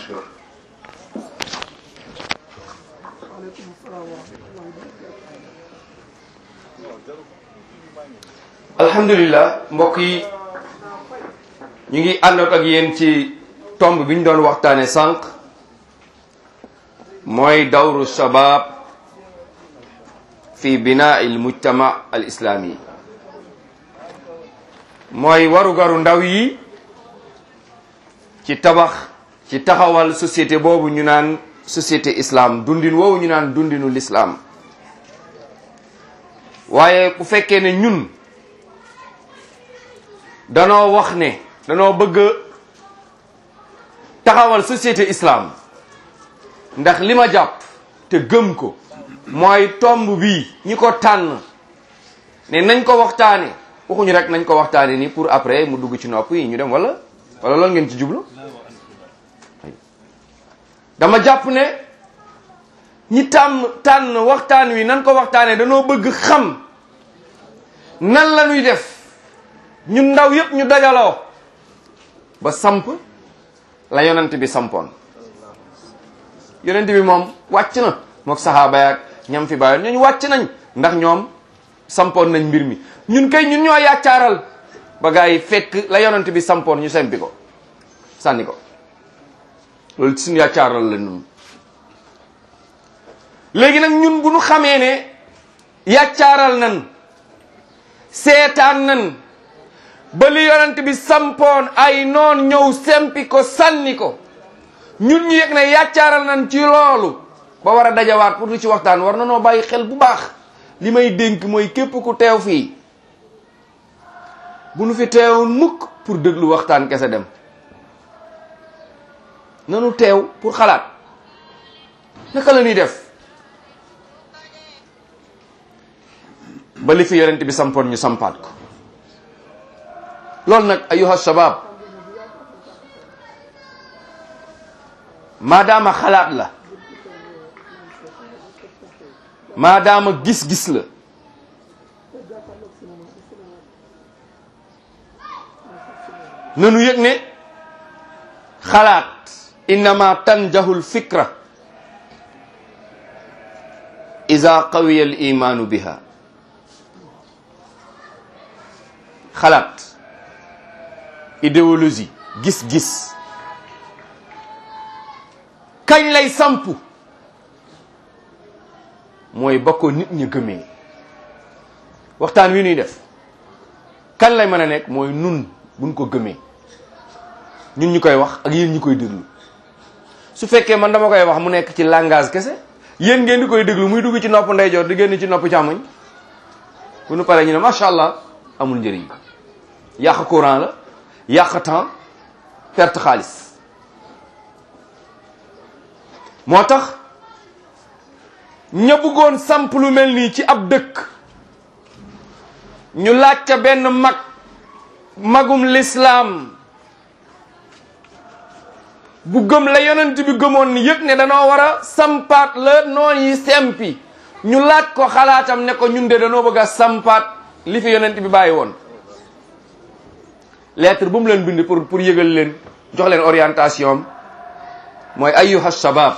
mashkur alhamdulillah mbokk yi ñu ngi àndoon ak yéen ci tomb bi ñu doon waxtaane sànq mooy dawru shabab fi binaa il mujtama al islami mooy warugaru ndaw yi ci tabax ci taxawal société boobu ñu naan société islam dundin woowu ñu naan dundinu l'islam waaye bu fekkee ne ñun danoo wax ne danoo bëgg taxawal société islam ndax li ma jàpp te gëm ko mooy tomb bii ñi ko tànn ne nañ ko waxtaane waxuñu rek nañ ko waxtaane ni pour après mu dugg ci nopp yi ñu dem wala wala loolu ngeen ci jublu dama jàpp ne ñi tàmm tànn waxtaan wi nan ko waxtaane danoo bëgg xam nan la ñuy def ñun ndaw yëpp ñu dajaloo ba samp la yonent bi sampoon yonent bi moom wàcc na mook saxaaba yaak ñam fi bàyyoon ñooñu wàcc nañ ndax ñoom sampoon nañ mbir mi ñun kay ñun ñoo yàccaaral ba gaa yi fekk la yonent bi sampoon ñu sempi ko sànni ko loolu suñu yàccaaral la ñun léegi nag ñun bu ñu xamee ne yàccaaral nan seetaan nan ba li yonent bi sampoon ay noon ñëw sempi ko sànni ko ñun ñu yëg ne yàccaaral nan ci loolu ba war a dajawaat pour du ci waxtaan war na noo bàyyi xel bu baax li may dénk mooy képp ku teew fii bu nu fi teewoon mukk pour déglu waxtaan kese dem nanu teew pour xalaat naka la ñuy def ba li fi yonent bi sampoon ñu sampaat ko loolu nag ayuha shabab maadaama xalaat la maadaama gis-gis la nanu yëg ne xalaat innama tanjahul fikra ida qawiya al imanu biha xalaat idéologie gis-gis kañ lay samp mooy ba ko nit ñi gëmee waxtaan wi ñuy def kan lay mën a nekk mooy nun buñ ko gëmee ñun ñu koy wax ak yéen ñu koy déglu su fekkee man dama koy wax mu nekk ci langage kese yéen ngeen di koy déglu muy dugg ci nopp ndeyjoor di génn ci nopp càmmoñ bu nu paree ñu ne macha allah amul njëriñ yàq courant la yàq temps perte xaalis moo tax ña bëggoon samp lu mel nii ci ab dëkk ñu laaj ca benn mag magum lislaam bu gëm la yonent bi gëmoon ni yëg ne danoo war a sampaat la noon yi sempi ñu laaj ko xalaatam ne ko ñun de danoo bëgg a sampaat li fi yonent bi bàyyi woon lettre bu mu leen bind pour pour yëgal leen jox leen orientation mooy ayyuha shabab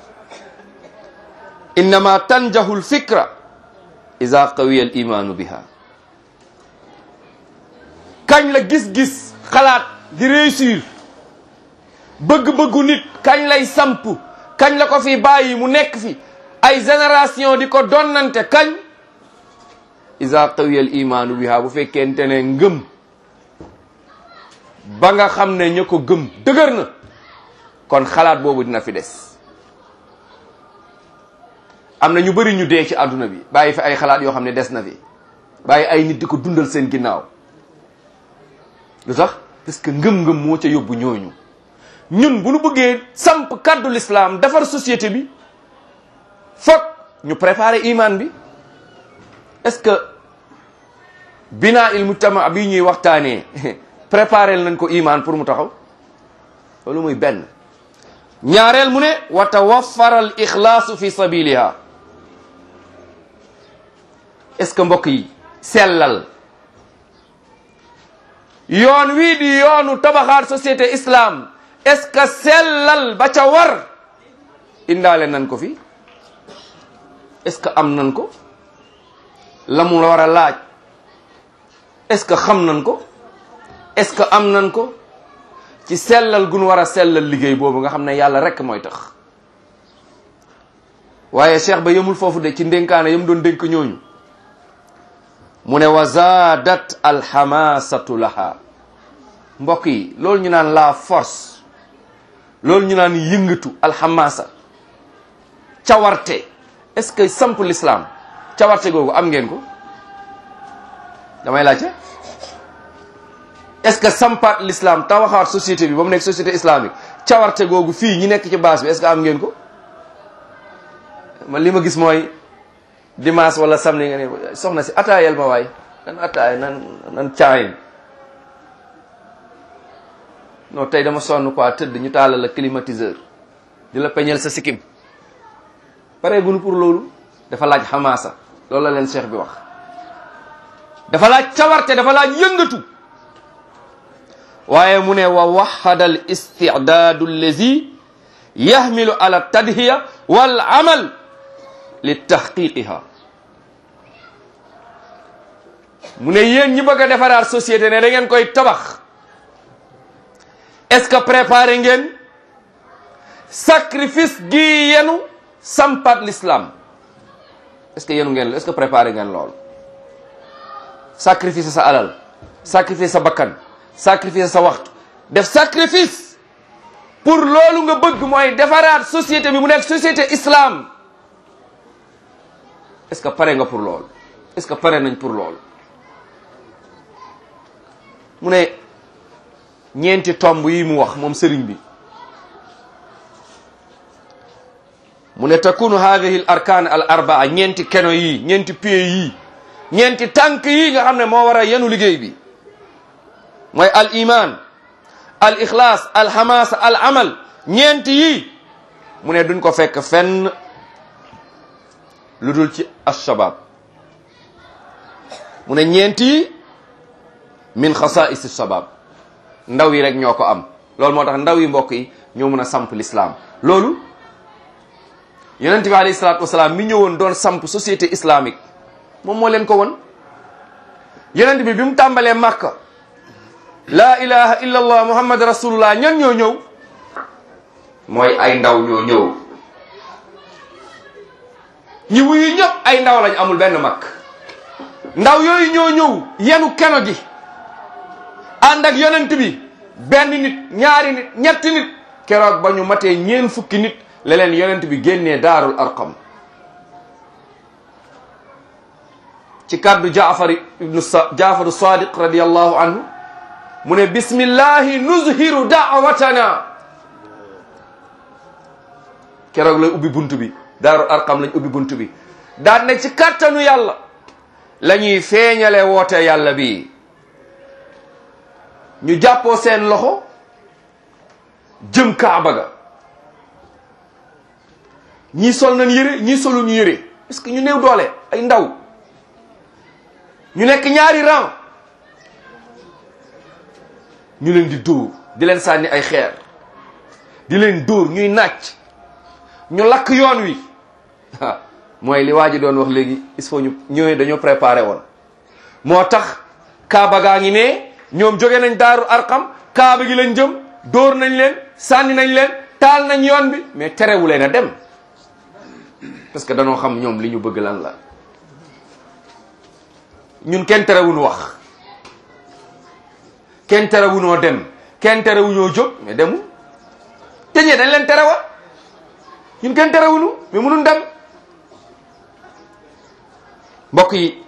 innama tanjahu lfikra ida qawiya al imanu biha kañ la gis-gis xalaat di réussir bëgg-bëggu nit kañ lay samp kañ la ko fi bàyyi mu nekk fi ay génération di ko donnante kañ ida qawiya al imanu biha bu fekkente ne ngëm ba nga xam ne ña ko gëm dëgër na kon xalaat boobu dina fi des am na ñu bëri ñu dee ci àdduna bi bàyyi fi ay xalaat yoo xam ne des na fi bàyyi ay nit di ko dundal seen ginnaaw lu tax parce que ngëm-ngëm moo ca yóbbu ñooñu ñun bu ñu bëggee samp kàddu l'islam defar société bi foog ñu préparer iman bi est-ce que binaa il mujtama bi ñuy waxtaanee préparer nañ ko iman pour mu taxaw loolu muy benn ñaareel mu ne wa tawaffara al ixlaasu fi sabiliha est-ce que mbokk yi sellal yoon wii di yoonu tabaxaat société islam est-ce que sellal ba ca war indaale nan ko fi est-ce que am nan ko la mu war a laaj est-ce que xam nan ko est-ce que am nan ko ci sellal gun war a sellal liggéey boobu nga xam ne yàlla rekk mooy tax waaye cheikh ba yemul foofu de ci ndénkaane yam doon dénk ñooñu mu ne wa zaadat alxamasatu laha mbokk yi loolu ñu naan la force loolu ñu naan yëngatu alxamasa cawarte est-ce que samp l'islam cawarte googu am ngeen ko damay laajte est-ce que sampaat l'islam tawaxaat société bi ba mu nekk société islamique cawarte googu fii ñi nekk ci base bi est-ce que am ngeen ko man li ma gis mooy dimanche wala samedi nga ne soxna si ataayal ma waay nan ataay nan nan caayin non tey dama sonn quoi tëdd ñu taalal la climatiseur di la peñel sa sikkim pare gunu pour loolu dafa laaj xamaasa loolu la leen cheikh bi wax dafa laaj cawarte dafa laaj yëngatu waaye mu ne wa waxada al istidaadu allazi yaxmilu ala tadhiya wal amal li tahqiqiha mu ne yéen ñi bëgg a defaraat société ne da ngeen koy tabax est-ce que préparé ngeen sacrifice gi yenu sampat l'islam est-ce que yenu ngeen est-ce que préparé ngeen lool sacrifice sa alal sacrifice sa bakkan sacrifice sa waxtu def sacrifice pour loolu nga bëgg mooy defaraat société bi mu nekk société islam est-ce que pare nga pour loolu est-ce que pare nañ pour loolu mu ne ñeenti tomb yi mu wax moom sëriñ bi mu ne takunu hadihi al arkan al arbaa ñeenti keno yi ñeenti pieds yi ñeenti tànk yi nga xam ne moo war a yenu liggéey bi mooy al iman al ixlaas al xamaasa al amal ñeenti yi mu ne duñ ko fekk fenn lu dul ci alshabab mu ne ñeenti yi min xasaisi shabab ndaw yi rek ñoo ko am loolu moo tax ndaw yi mbokk yi ñoo mën a samp l'islam loolu yonent bi alayhi salaatu wasalaam mi ñëwoon doon samp société islamique moom moo leen ko won yonent bi bi mu tàmbalee màkka laa ilaha illa allah muhammad rasulullah ñan ñoo ñëw mooy ay ndaw ñoo ñëw ñi wuyu ñëpp ay ndaw lañ amul benn mag ndaw yooyu ñoo ñëw yenu keno gi ànd ak yonent bi benn nit ñaari nit ñetti nit keroog ba ñu matee ñeen fukki nit la leen yonent bi génnee daarul arqam ci kàddu jaafar ibnu jaafaru sadiq radiallahu anhu mu ne bismillahi nuzhiru daawatana keroog la ubbi bunt bi daarul arqam lañ ubbi bunt bi daan ne ci kàttanu yàlla la ñuy feeñale woote yàlla bi ñu jàppoo seen loxo jëm kaaba ga ñii sol nañ yëre ñii solu ñu yëre parce que ñu néew doole ay ndaw ñu nekk ñaari rang ñu leen di dóor di leen sànni ay xeer di leen dóor ñuy nàcc ñu lakk yoon wi mooy li waa ji doon wax léegi il faut ñu ñëwee dañoo préparé woon moo tax kaaba gaa ngi ne ñoom jóge nañ daaru arqam kaaba gi lañ jëm dóor nañ leen sànni nañ leen taal nañ yoon bi mais terewu leen a dem parce que danoo xam ñoom li ñu bëgg lan la ñun kenn terewuñu wax kenn terewuñoo dem kenn terewuñoo jóg mais demul te ñee dañ leen terewa ñun kenn terewuñu mais mënuñ dem mbokk yi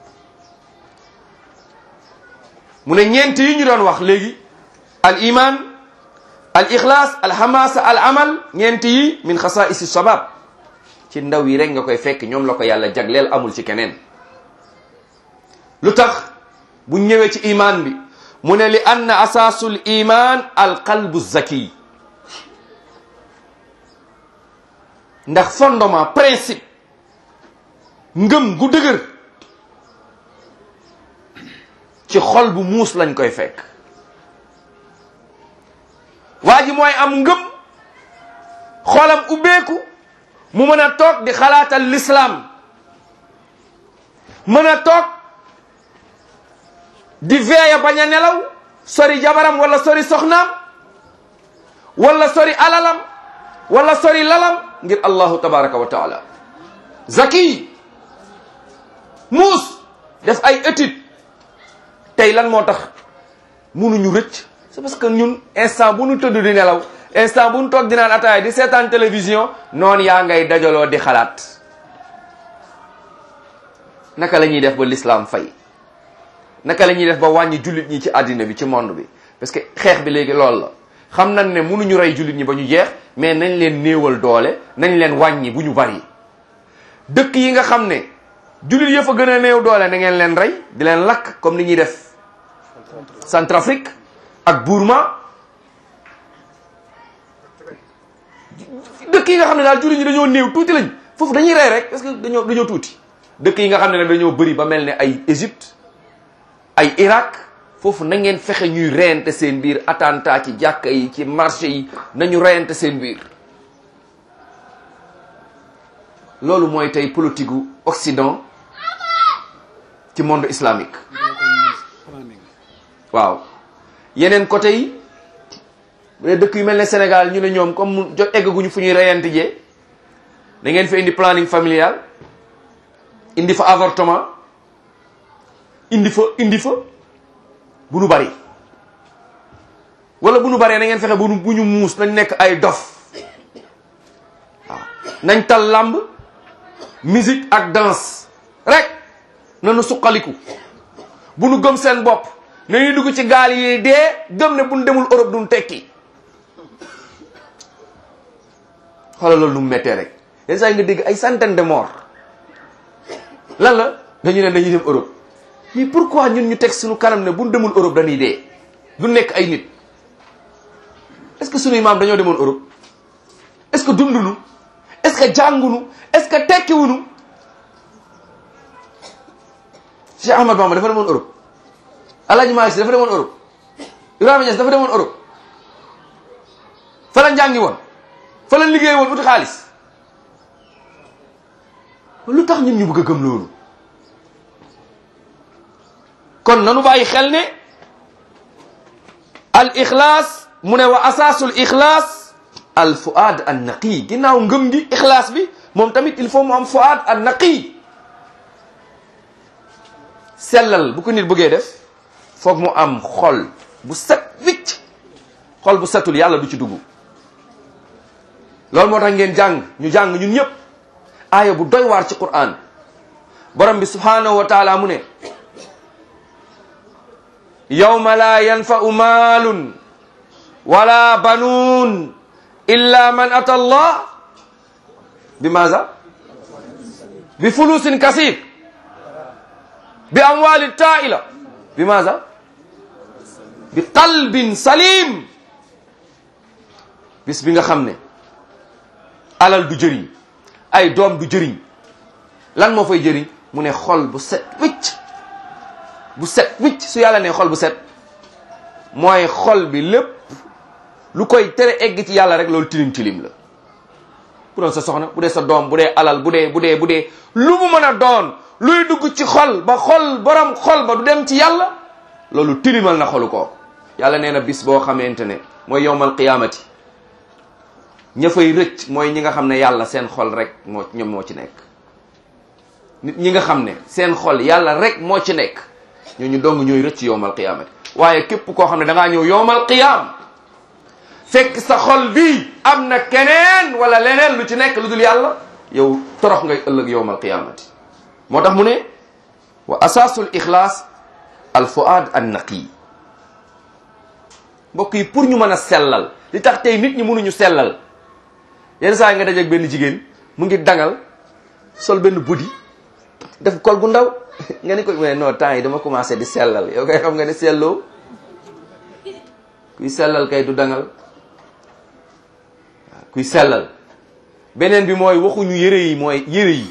mu ne ñeent yi ñu doon wax léegi al iman al ixlaas al hamasa al amal ñeent yi min xasaisi shabab ci ndaw yi rek nga koy fekk ñoom la ko yàlla jagleel amul ci keneen lu tax bu ñëwee ci iman bi mu ne li anna asaasul iman al qalbu zaki ndax fondement principe ngëm gu dëgër ci xol bu muus lañ koy fekk waa ji mooy am ngëm xolam ubbeeku mu mën a toog di xalaatal l'islam mën a toog di veeya bañ a nelaw sori jabaram wala sori soxnaam wala sori alalam wala sori lalam ngir allahu tabaraka wa taala zaki muus def ay étude tey lan moo tax munuñu rëcc c'est parce que ñun instant bu ñu tëdd di nelaw instant bu ñu toog di naan ataaya di seetaan télévision noonu yaa ngay dajaloo di xalaat naka la ñuy def ba l'islam fay naka la ñuy def ba wàññi jullit ñi ci àddina bi ci monde bi parce que xeex bi léegi loolu la xam nañ ne mënuñu rey jullit ñi ba ñu jeex mais nañ leen néewal doole nañ leen wàññi bu ñu bari dëkk yi nga xam ne jullit ya fa gën a néew doole na ngeen leen rey di leen lakk comme ni ñuy def Centrafrique ak Burma dëkk yi nga xam ne daal jullit ñi dañoo néew tuuti lañ foofu dañuy rey rek parce que dañoo dañoo tuuti dëkk yi nga xam ne nag dañoo bëri ba mel ne ay Égypte ay Irak foofu na ngeen fexe ñuy reyante seen biir attentat ci jàkka yi ci marché yi nañu reyante seen biir loolu mooy tey politique gu Occident ci monde islamique waaw yeneen côté yi bu dee dëkk yu mel ne Sénégal ñu ne ñoom comme mu jot eggaguñu fu ñuy reyante jee da ngeen fi indi planning familial indi fa avortement indi fa indi fa bu nu bari wala bu nu baree na ngeen fexe bu nu bu ñu muus nañ nekk ay dof waaw nañ tal làmb musique ak danse rek nanu suqaliku bu nu gëm seen bopp nañuy dugg ci gaal yi dee gëm ne bu nu demul Europe duñ tekki xoolal loolu nu mu méttee rek yenn saa yi nga dégg ay centaine de morts lan la dañu ne dañuy dem Europe mais pourquoi ñun ñu teg suñu kanam ne bu ñu demul Europe dañuy dee du nekk ay nit est-ce que suñuy maam dañoo demoon Europe est-ce que dundunu est-ce que jàngunu est-ce que tekkiwunu Cheikh Ahmad Bamba dafa demoon Europe Alaaji Maalik Si dafa demoon Europe Ibrahima Niass dafa demoon Europe fa la njàngi woon fa la liggéey woon uti xaalis lu tax ñun ñu bëgg a gëm loolu kon nanu bàyyi xel ne al ixlaas mu ne wa asaasul ixlaas al fuaad an naqi ginnaaw ngëm gi ixlaas bi moom tamit il faut mu am fuaad an naqi sellal bu ko nit bëggee def foog mu am xol bu set wicc xol bu setul yàlla du ci dugg loolu moo tax ngeen jàng ñu jàng ñun ñëpp aaya bu doy waar ci Qur'an borom bi subhanahu wa taala mu ne yawma la yanfa'u maalun wala banuun illa man ata allah bi maza bi fulusin kasir bi amwalin taila bi maza bi qalbin salim bis bi nga xam ne alal du jëriñ ay doom du jëriñ lan moo fay jëriñ mu ne xol bu set wicc bu set wicc su yàlla ne xol bu set mooy xol bi lépp lu koy tere egg ci yàlla rek loolu tilim tilim la bu doon sa soxna bu dee sa doom bu dee alal bu dee bu dee bu dee lu mu mën a doon luy dugg ci xol ba xol borom xol ba du dem ci yàlla loolu tilimal na xolu ko yàlla nee na bis boo xamante ne mooy yowmal qiyaamati ña fay rëcc mooy ñi nga xam ne yàlla seen xol rek moo ñoom moo ci nekk nit ñi nga xam ne seen xol yàlla rek moo ci nekk ñooñu dong ñooy rëcc yowmal qiyaamati waaye képp koo xam ne da ngaa ñëw yowmal qiyaam fekk sa xol bi am na keneen wala leneen lu ci nekk lu dul yàlla yow torox ngay ëllëg yowmal qiyaamati moo tax mu ne wa asaasul ixlaas al fuaad an naqi mbokk yi pour ñu mën a sellal li tax tey nit ñi mënuñu sellal yenn saa yi nga dajeeg benn jigéen mu ngi dangal sol benn buddi def kol gu ndaw nga ni ko mais non temps yi dama commencé di sellal yow kay xam nga ne selloo kuy sellal kay du dangal waaw kuy sellal beneen bi mooy waxuñu yëre yi mooy yëre yi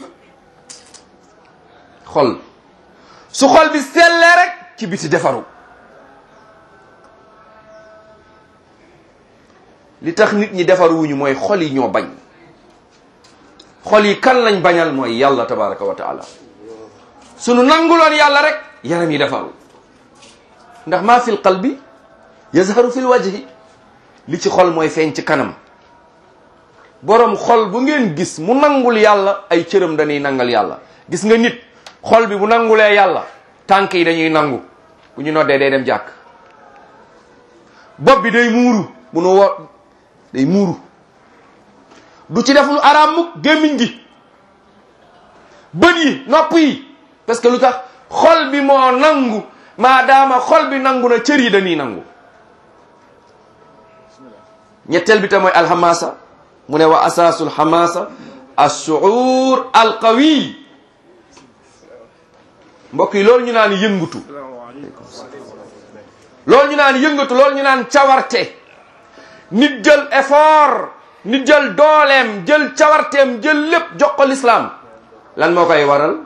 xol su xol bi sellee rek ci biti defaru li tax nit ñi defar wuñu mooy xol yi ñoo bañ xol yi kan lañ bañal mooy yàlla tabaraka wa taala sunu nanguloon yàlla rek yaram yi defaru ndax maa fil qalbi yazharu fil wajhi li ci xol mooy feeñ ci kanam borom xol bu ngeen gis mu nangul yàlla ay cëram dañuy nangal yàlla gis nga nit xol bi bu nangulee yàlla tànk yi dañuy nangu bu ñu noddee day dem jàkk bopp bi day muuru bu nu wo day muuru du ci def lu araam mukk gémmiñ gi bët yi nopp yi parce que lu tax xol bi moo nangu maadaama xol bi nangu na cër yi dañuy nangu ñetteel bi te mooy alxamaasa mu ne wa asaasul xamaasa assuur alqawi mbokk yi loolu ñu naan yëngutu loolu ñu naan yëngatu loolu ñu naan cawarte nit jël effort nit jël dooleem jël cawarteem jël lépp jox ko lislaam lan moo koy waral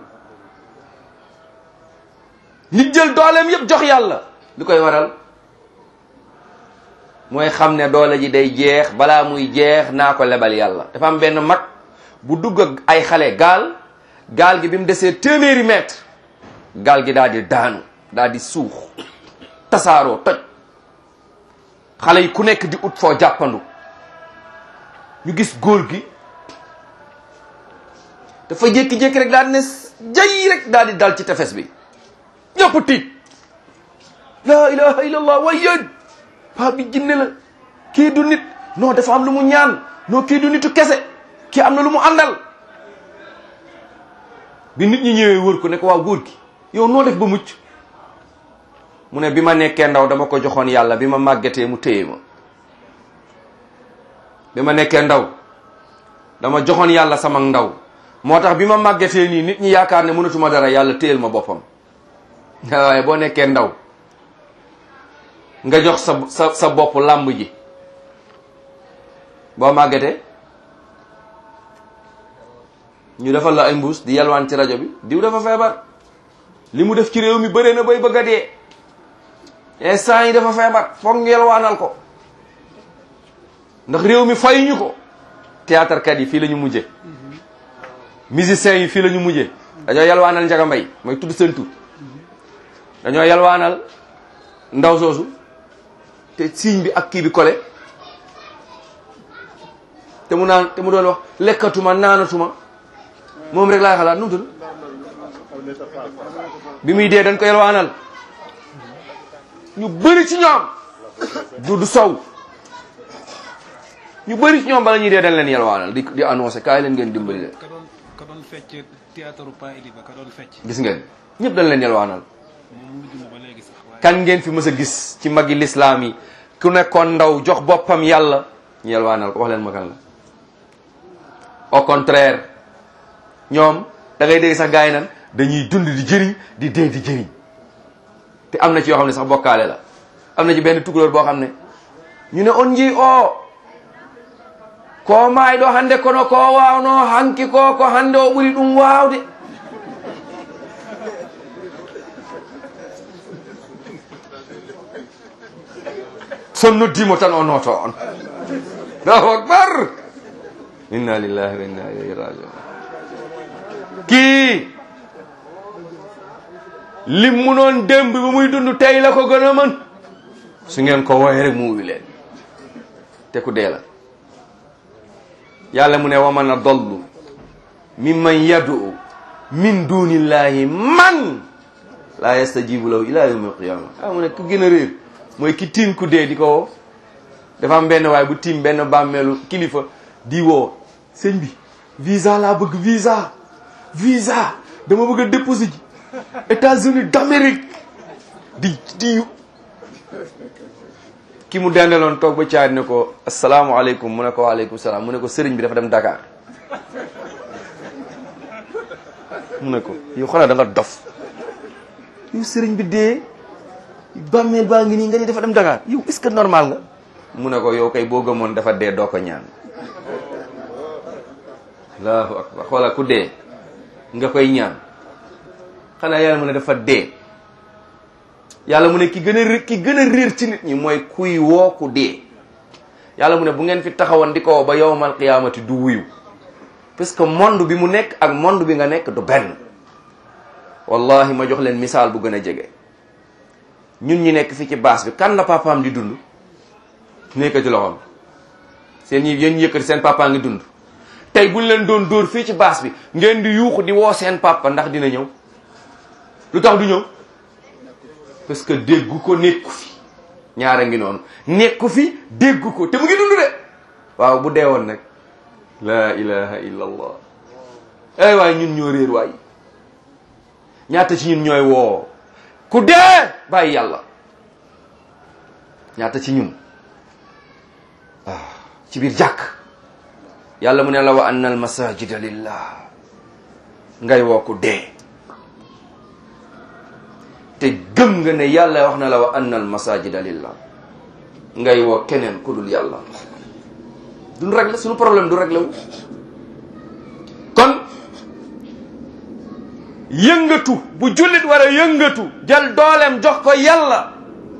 nit jël dooleem yépp jox yàlla lu koy waral mooy xam ne doole ji day jeex balaa muy jeex naa ko lebal yàlla dafa am benn mag bu dugg ak ay xale gaal gaal gi bi mu desee téeméeri mètre gaal gi daal di daanu daal di suux tasaaroo toj xale yi ku nekk di ut foo jàppandu ñu gis góor gi dafa jékki-jékki rek daal di ne jay rek daal di dal ci tefes bi ñëpp tiit la ilaha illallah way yéen paa bi jinne la kii du nit non dafa am lu mu ñaan non kii du nitu kese kii am na lu mu àndal bi nit ñi ñëwee wër ko ne ko waaw góor gi yow noo def ba mucc mu ne bi ma nekkee ndaw dama ko joxoon yàlla bi ma màggetee mu téye ma bi ma nekkee ndaw dama joxoon yàlla sama ndaw moo tax bi ma màggetee nii nit ñi yaakaar ne mënatuma dara yàlla téyel ma boppam waaye boo nekkee ndaw nga jox sa sa sa bopp làmb ji boo màggetee ñu defal la ay mbuus di yalwaan ci rajo bi diw dafa feebar li mu def ci réew mi bëree na bay bëgg a dee instant yi dafa feebar foog ñu yalwaanal ko ndax réew mi fayuñu ko théâtre kat yi fii la ñu mujje musiciens yi fii la ñu mujje dañoo yalwaanal Njaga Mbay mooy tudd seen tur dañoo yalwaanal ndaw soosu te signe bi ak kii bi kole te mu naan te mu doon wax lekkatuma naanatuma moom rek laay xalaat nu mu tudd bi muy dee dañ ko yalwaanal ñu bëri ci ñoom du du sow ñu bëri ci ñoom bala ñuy dee dañ leen yalwaanal di di annoncé kaay leen ngeen dimbali leen ka doon ka doon fecc théâtre Pa Eliba ka doon fecc gis ngeen ñëpp dañ leen yalwaanal moom mu ngi dund ba léegi sax waaye kan ngeen fi mës a gis ci magi lislaam yi ku nekkoon ndaw jox boppam yàlla ñu yalwaanal ko wax leen ma kan la au contraire ñoom da ngay dégg sax gars yi nan dañuy dund di jëriñ di dee di jëriñ te am na ci yoo xam ne sax bokkaale la am na ci benn tukulóor boo xam ne ñu ne on ji o ko maayiɗo hannde kono ko wawno hanki ko ko hannde o ɓuri ɗum waawde son noddimo tan o noto on allahu akbar inna lillahi wa inna ilayhi rajiun kii lim mu noon démb bi muy dund tey la ko gën a mën su ngeen ko wooye rek mu wuyu leen te ku dee la yàlla mu ne wa man adallu mimman yad'u min dunillahi man la yastajibu lahu ila yawmi alqiyama ah mu ne ku gën a réer mooy ki tiim ku dee di ko woo dafa am benn waaye bu tiim benn bàmmeelu kilifa di woo sëñ bi visa laa bëgg visa visa dama bëgg a déposer ji États-Unis d'Amérique di di ki mu dendeloon toog ba caari ne ko asalaamualeykum mu ne ko waaleykum salaam mu ne ko sëriñ bi dafa dem Dakar mu ne ko yow xanaa da nga dof yow sëriñ bi dee bàmmeel baa ngi nii nga ni dafa dem Dakar yow est-ce que normal nga mu ne ko yow kay boo gëmoon dafa dee doo ko ñaan allahu akbar xoola ku dee nga koy ñaan xanaa yàlla mu ne dafa dee yàlla mu ne ki gën a ré- ki gën a réer ci nit ñi mooy kuy woo ku dee yàlla mu ne bu ngeen fi taxawoon di ko ba yowmal qiyaamati du wuyu parce que monde bi mu nekk ak monde bi nga nekk du benn wallahi ma jox leen misaal bu gën a jege ñun ñi nekk fi ci baas bi kan la papaam di dund nekk ci loxoom seen ñi yéen yëkkati seen papa ngi dund tey buñ leen doon dóor fii ci baas bi ngeen di yuuxu di woo seen papa ndax dina ñëw lu tax du ñëw parce que déggu ko nekku fi ñaara ngi noonu nekku fi déggu ko te mu ngi dund de waaw bu dee woon nag la ilaha illa allah ay waay ñun ñoo réer waay ñaata ci ñun ñooy woo ku dee bàyyi yàlla ñaata ci ñun ah ci biir jàkk yàlla mu ne la wa anna al masajida lillah ngay woo ku dee te gëm nga ne yàlla wax na la wa anna al masajida lillah ngay woo keneen ku dul yàlla duñ réglé suñu problème du réglé wu kon yëngatu bu jullit war a yëngatu jël dooleem jox ko yàlla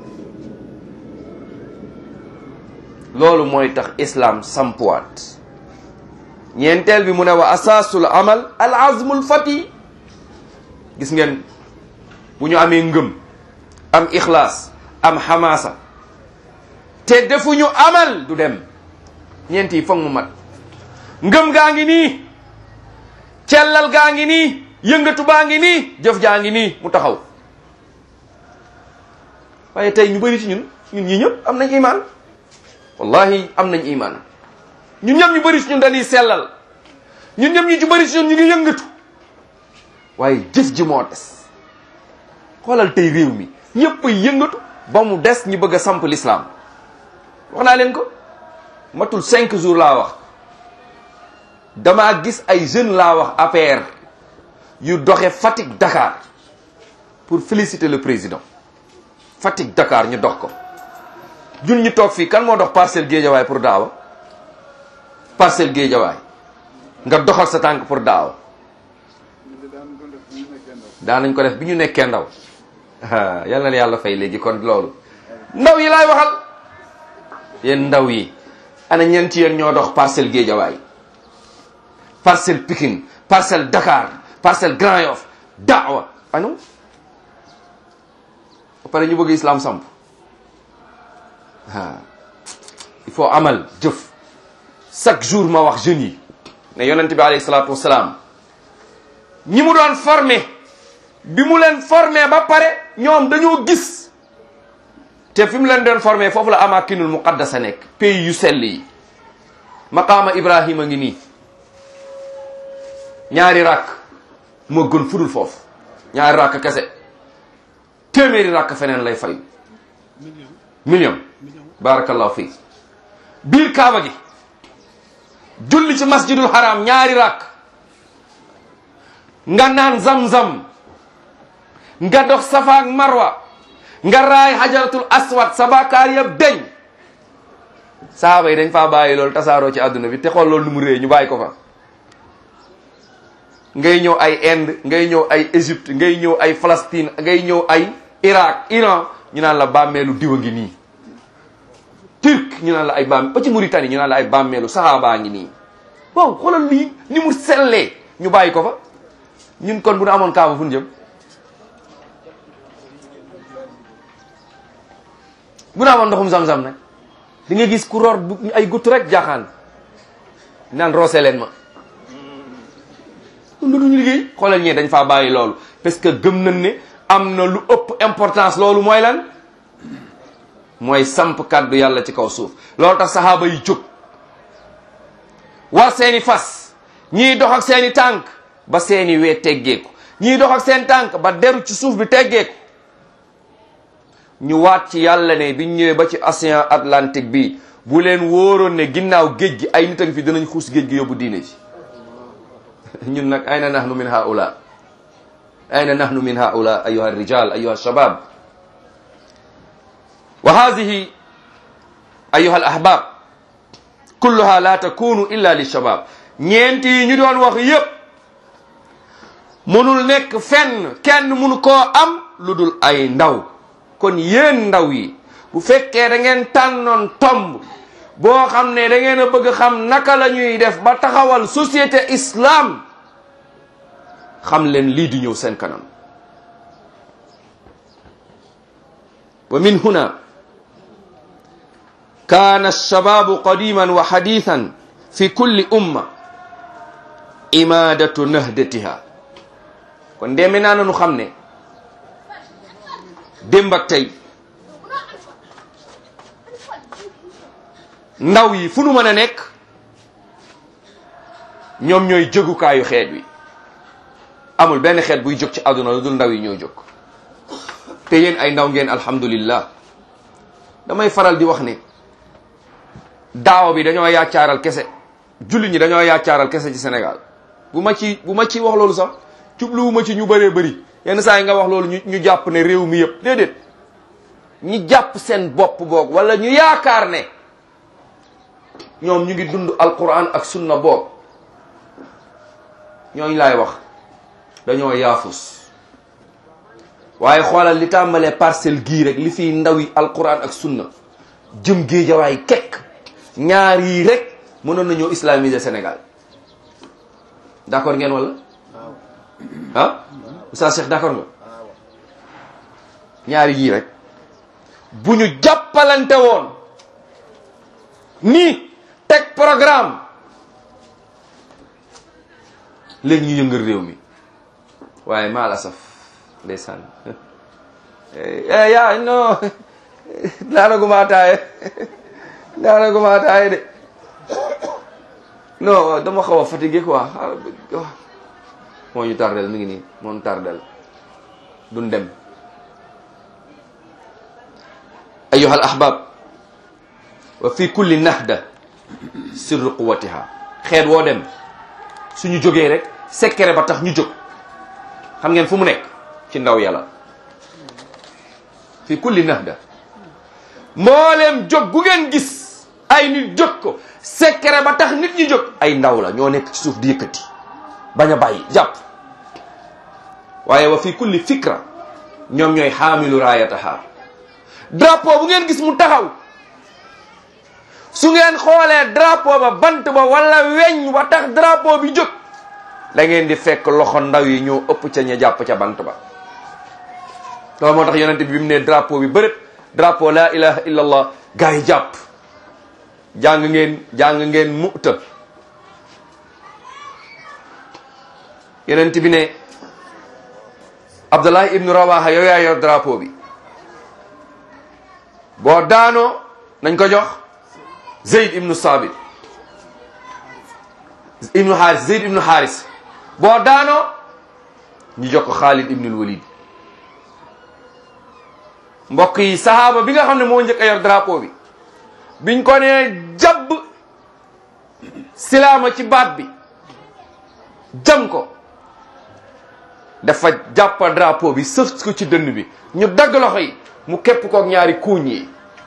loolu mooy tax islam sampuwaat ñeenteel bi mu ne wa asaasul amal al azmul fati gis ngeen bu ñu amee ngëm am ixlaas am xamaasa te defuñu amal du dem ñeent yi foog mu mat ngëm gaa ngi nii cellal gaa ngi nii yëngatu baa ngi nii jëf jaa ngi nii mu taxaw waaye tey ñu bëri ci ñun ñun ñi ñëpp am nañ imaan wallahi am nañ imaan ñun ñëpp ñu bëri ci ñun dañuy sellal ñun ñëpp ñu ci bëri ci ñun ñu ngi yëngatu waaye jëf ji moo des xoolal tey réew mi ñëpp ay yëngatu ba mu des ñi bëgg a samp l'islam wax naa leen ko matul cinq jours laa wax damaa gis ay jeunes laa wax APR yu doxe Fatick Dakar pour féliciter le président Fatick Dakar ñu dox ko ñun ñu toog fii kan moo dox parcelle géejawaay pour daawa parcelle géejawaay nga doxal sa tànk pour daawa daan nañ ko def bi ñu nekkee ndaw yal na yàlla fay léegi kon loolu ndaw yi laay waxal yéen ndaw yi ana ñeen ci yéen ñoo dox parcelle géejawaay parcelle Pikine parcelle Dakar parcelle Grand Yoff daawa anu ba pare ñu bëgg islam samp ah il faut amal jëf chaque jour ma wax jeunes yi ne yonent bi alayhi salaatu wasalaam ñi mu doon formé bi mu leen formé ba pare ñoom dañoo gis te fi mu leen doon formé foofu la amakinul muqaddasa nekk pays yu sell yi maqaama ibrahima ngi nii ñaari rakk moo gën fudul foofu ñaari rakk kese téeméeri rakk feneen lay fayu million barakallahu fii biir kaaba gi julli ci masjidul haram ñaari rakk nga naan zam-zam nga dox safa ak marwa nga raay hajaratul aswad sa bakaar yëpp deñ saaba yi dañ faa bàyyi loolu tasaaroo ci àdduna bi te xool loolu nu mu réy ñu bàyyi ko fa ngay ñëw ay Inde ngay ñëw ay Égypte ngay ñëw ay Palestine ngay ñëw ay Irak Iran ñu naan la bàmmeelu diwa ngi nii Turc ñu naan la ay bàmm ba ci Mauritanie ñu naan la ay bàmmeelu sahaaba ngi nii bon xoolal lii ni mu sellee ñu bàyyi ko fa ñun kon bu nu amoon kaaba fu ñu jëm bu nu amoon ndoxum zam-zam nag di nga gis ku roor ay gutt rek jaaxaan naan roose leen ma lu duñu liggéey xoolal ñee dañ faa bàyyi loolu parce que gëm nañ ne am na lu ëpp importance loolu mooy lan mooy samp kàddu yàlla ci kaw suuf loolu tax saxaaba yi jóg war seeni fas ñii dox ak seeni tànk ba seeni wee teggeeku ñii dox ak seen tànk ba deru ci suuf bi teggeeku ñu waat ci yàlla ne biñ ñëwee ba ci océan Atlantique bi bu leen wóoroon ne ginnaaw géej gi ay nit a ngi fi dinañ xuus géej gi yóbbu diine ji ñun nag ayna nahnu min haula ayna nahnu min haula ayuha rijal ayuha shabab wa hadihi ayuha al ahbab kulluha la takunu illa li shabab ñeenti yi ñu doon wax yépp mënul nekk fenn kenn mënu koo am lu dul ay ndaw kon yéen ndaw yi bu fekkee da ngeen tànnoon tomb boo xam ne da ngeen a bëgg xam naka la ñuy def ba taxawal société islam xam leen lii di ñëw seen kanam wa min huna kaana alshababu qadiman wa hadithan fi kulli umma imadatu nahdatiha kon ndeme naa nanu xam ne démb ak tey ndaw yi fu nu mën a nekk ñoom ñooy jógukaayu xeet wi amul benn xeet buy jóg ci àdduna lu dul ndaw yi ñoo jóg te yéen ay ndaw ngeen alhamdulillah damay faral di wax ne daaw bi dañoo yaacaaral kese julli ñi dañoo yaacaaral kese ci Sénégal bu ma ci bu ma ci wax loolu sax jubluwuma ci ñu bëree bëri yenn saa yi nga wax loolu ñu ñu jàpp ne réew mi yëpp déedéet ñi jàpp seen bopp boog wala ñu yaakaar ne ñoom ñu ngi dund alquran ak sunna boog ñooñu laay wax dañoo yaafus waaye xoolal li tàmbalee parcelle gii rek li fiy ndaw yi alquran ak sunna jëm géejawaay kekk ñaar yii rek mënoon nañoo islamiser Sénégal d'accord ngeen wala ah Oustaz Cheikh d'accord nga ñaari yii rek bu ñu jàppalante woon nii teg programme léegi ñu yëngal réew mi waaye maa la saf ndeysaan yaa non naanaguma ataaye naanaguma ataaye de non dama xaw a fatigué quoi moo ñu tardel mi ngi nii moo ñu tardel duñ dem ayuha al ahbab wa fi kulli nahda sirru quwatiha xeet woo dem suñu jógee rek secret ba tax ñu jóg xam ngeen fu mu nekk ci ndaw yàlla fi kulli nahda mbooleem jóg gu ngeen gis ay nit jóg ko secret ba tax nit ñi jóg ay ndaw la ñoo nekk ci suuf di yëkkati bañ a bàyyi jàpp waaye wa fi kulli fikra ñoom ñooy xaamilu raayataha drapeau bu ngeen gis mu taxaw su ngeen xoolee drapeau ba bant ba wala weñ wa tax drapeau bi jóg da ngeen di fekk loxo ndaw yi ñoo ëpp ca ña jàpp ca bant ba loolu moo tax yonente bi bi mu ne drapeau bi bërët drapeau la ilaha illa allah gars yi jàpp jàng ngeen jàng ngeen mu'ta yonente bi ne abdullah ibnu rawaha yow yaa yor drapeau bi boo daanoo nañ ko jox zeyd ibnu sabit ibnu xaaris zeyd ibnu xaaris boo daanoo ñu jox ko xaalid ibnul walid mbokk yi sahaaba bi nga xam ne moo njëkk a yor drapeau bi biñ ko nee jabb silaama ci baat bi jam ko dafa jàppa drapeau bi sëf ko ci dënn bi ñu dagg loxo yi mu képp kook ñaari kuuñ yi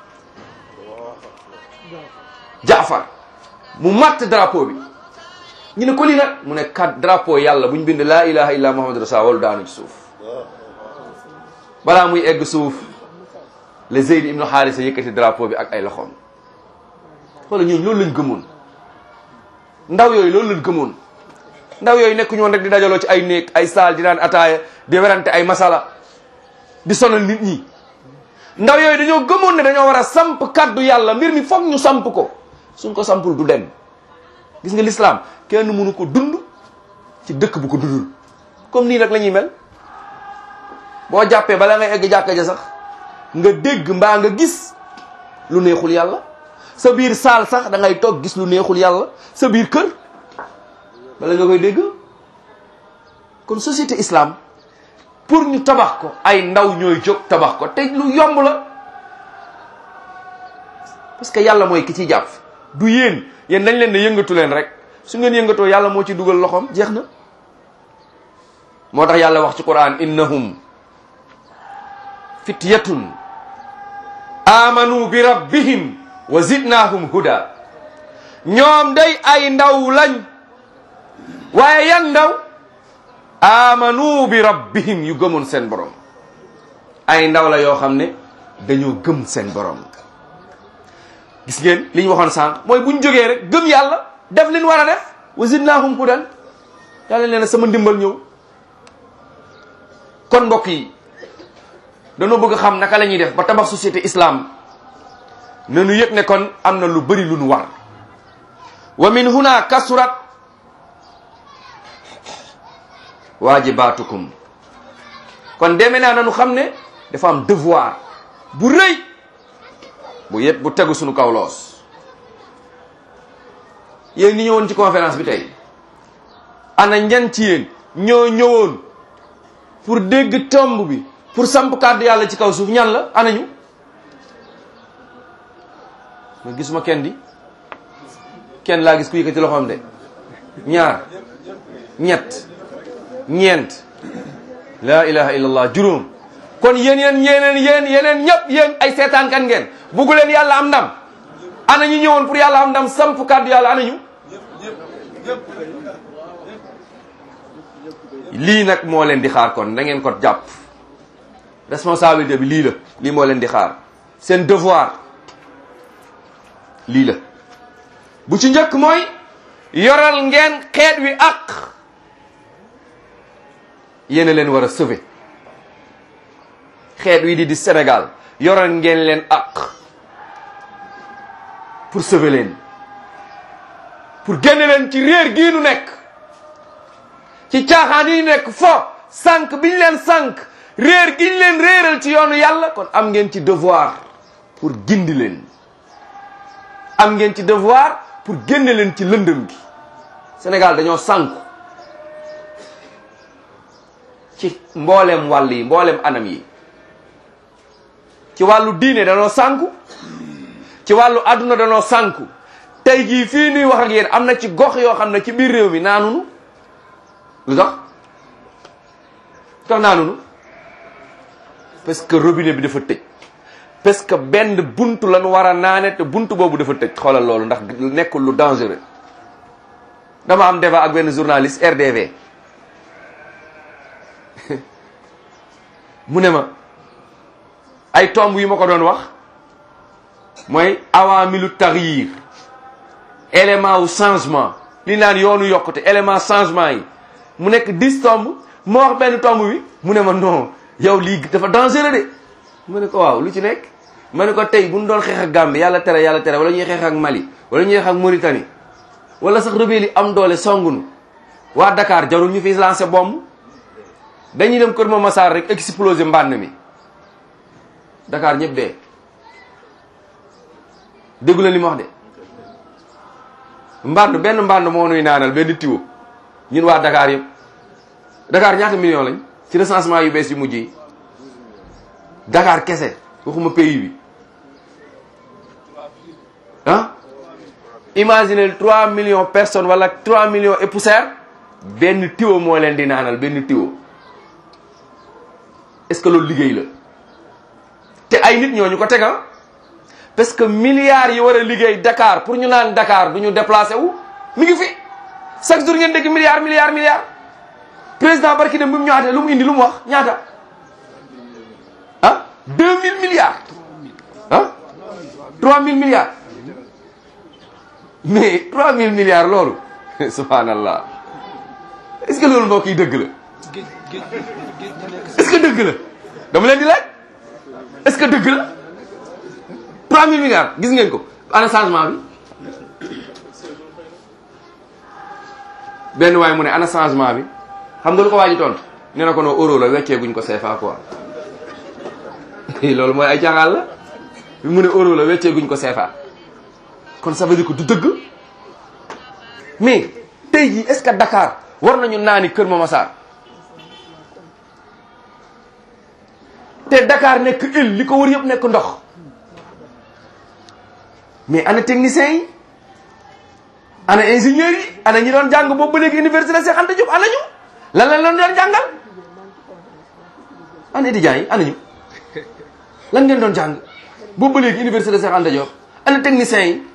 jaafar mu matt drapeau bi ñu ne ko lii nag mu ne kat drapeau yàlla bu ñu bind laa ilaha illa muhammadu rasul walu daanu ci suuf balaa muy egg suuf le zeyd ibnu xaarisa yëkkati drapeau bi ak ay loxoom wala ñooñu loolu lañ gëmoon ndaw yooyu loolu lañ gëmoon ndaw yooyu nekk ñoon rek di dajaloo ci ay néeg ay saal di naan ataaya di werante ay masala di sonal nit ñi ndaw yooyu dañoo gëmoon ne dañoo war a samp kaddu yàlla mbir mi foog ñu samp ko suñ ko sampul du dem gis nga l'islam kenn mënu ko dund ci dëkk bu ko dundul comme nii rek la ñuy mel boo jàppee bala ngay egg jàkka ja sax nga dégg mbaa nga gis lu neexul yàlla sa biir saal sax da ngay toog gis lu neexul yàlla sa biir kër bala nga koy dégg kon société islam pour ñu tabax ko ay ndaw ñooy jóg tabax ko te lu yomb la parce que yàlla mooy ki ci jàpp du yéen yéen dañ leen ne yëngatu leen rek su ngeen yëngatoo yàlla moo ci dugal loxoom jeex na moo tax yàlla wax ci quran innahum fityatun amanu bi rabbihim wa zidnahum huda ñoom day ay ndaw lañ waaye yan ndaw amanu bi rabbihim yu gëmoon seen borom ay ndaw la yoo xam ne dañoo gëm seen borom gis ngeen li ñu waxoon sànq mooy bu ñu jógee rek gëm yàlla def li ñu war a def wa zidnaahum hudan yàlla nee na sama ndimbal ñëw kon mbokk yi dañoo bëgg xam naka la ñuy def ba tabax société islam nanu yëg ne kon am na lu bëri lu nu war wa min huna kasurat waajibatukum kon deme naa nanu xam ne dafa am devoir bu rëy bu yëpp bu tegu suñu kaw loos yéen ñi ñëwoon ci conférence bi tey ana ñan ci yéen ñoo ñëwoon pour dégg tomb bi pour samp kàddu yàlla ci kaw suuf ñan la ana ñu ma gisuma kenn di kenn laa gis ku yëkkati loxoom de ñaar ñett ñeent laa ilaha illallah juróom kon yéen yéen yeneen yéen yeneen ñëpp yéen ay seetaan kan ngeen buggu leen yàlla am ndam ana ñu ñëwoon pour yàlla am ndam samp kàddu yàlla ana ñu lii nag moo leen di xaar kon da ngeen ko jàpp responsabilité bi lii la lii moo leen di xaar seen devoir lii la bu ci njëkk mooy yoral ngeen xeet wi ak yéen a leen war a sauver xeet wi di di Sénégal yoral ngeen leen ak pour sauver leen pour génne leen ci réer gii nu nekk ci caaxaan yi nekk fo sànq bi ñu leen sànq réer gi ñu leen réeral ci yoonu yàlla kon am ngeen ci devoir pour gindi leen am ngeen ci devoir pour génne leen ci lëndëm gi Sénégal dañoo sànku ci mboolem wàll yi mboolem anam yi ci wàllu diine danoo sànku ci wàllu àdduna danoo sànku tey jii fii nuy wax ak yéen am na ci gox yoo xam ne ci biir réew mi naanunu lu tax lu tax naanunu parce que robinet bi dafa tëj parce que benn buntu lañu war a naane te buntu boobu dafa tëj xoolal loolu ndax nekkul lu dangereux dama am débat ak benn journaliste RDV mu ne ma ay tomb yu ma ko doon wax mooy awaamilu taxyir élément wu changement li naan yoonu yokkute élément changement yi mu nekk dix tomb moo wax benn tomb bi mu ne ma non yow lii dafa dangereux de mu ne ko waaw lu ci nekk ma ne ko tey bu ñu doon xeex ak Gambie yàlla tere yàlla tere wala ñuy xeex ak Mali wala ñuy xeex ak Mauritanie wala sax rebelle yi am doole songunu waa Dakar jarul ñu fi lancé bombe dañuy dem Kër Massar rek exploser mbànn mi Dakar ñëpp dee déggu la li ma wax de mbànd benn mbànd moo nuy naanal benn tiwo ñun waa Dakar yëpp Dakar ñaata million lañ ci recensement yu bees yu mujj yi Dakar kese waxuma pays bi ah imaginez 3 millions personnes wala 3 millions et poussière benn tiwo moo leen di naanal benn tiwo est-ce que loolu liggéey la te ay nit ñooñu ko tega parce que milliards yi war a liggéey Dakar pour ñu naan Dakar du ñu déplacé wu mi ngi fi chaque jour ngeen dégg milliards milliards milliards président barki dem bi mu ñaata lu mu indi lu mu wax ñaata ah 2000 milliards ah 3000 milliards mais 3000 milliards loolu subhanallah est-ce que loolu mbokk yi dëgg la géej géej géej gi nekk est-ce que dëgg la dama leen di laaj est-ce que dëgg la 3000 milliards gis ngeen ko ana changement bi benn waay mu ne ana changement bi xam nga lu ko waaji tontu nee na ko noo euro la weccee guñ ko CFA quoi loolu mooy ay caaxaan la mu ne euro la weccee guñ ko CFA kon ça veut dire que du dëgg mais tey jii est-ce que Dakar war nañu naani Kër Massar te Dakar nekk île li ko wër yëpp nekk ndox mais ana techniciens yi ana ingénieurs yi ana ñi doon jàng boobu ba léegi université Cheikh Anta Diop ana ñu lan lañ leen doon jàngal ana étudiants yi ana ñu lan ngeen doon jàng boobu ba léegi université Cheikh Anta Diop ana techniciens yi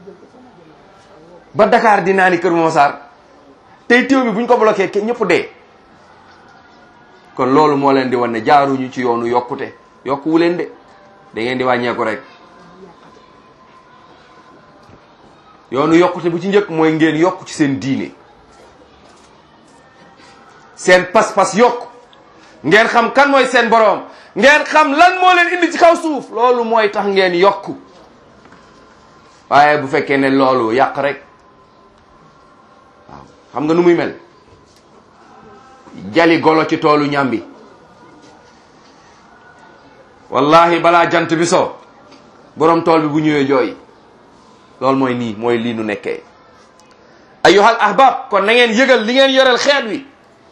ba Dakar di naa ni Kër Massar tey téew bi bu ñu ko bloqué ke ñëpp dee kon loolu moo leen di wan ne jaaruñu ci yoonu yokkute yokkuwu leen de da ngeen di wàññeeku rek yoonu yokkute bu ci njëkk mooy ngeen yokk ci seen diine seen pas-pas yokk ngeen xam kan mooy seen boroom ngeen xam lan moo leen indi ci kaw suuf loolu mooy tax ngeen yokk waaye bu fekkee ne loolu yàq rek waaw xam nga nu muy mel jali golo ci toolu ñambi wallahi balaa jant bi so borom tool bi bu ñëwee jooy loolu mooy nii mooy lii nu nekkee ayyuhal ahbab kon na ngeen yëgal li ngeen yoreel xeet wi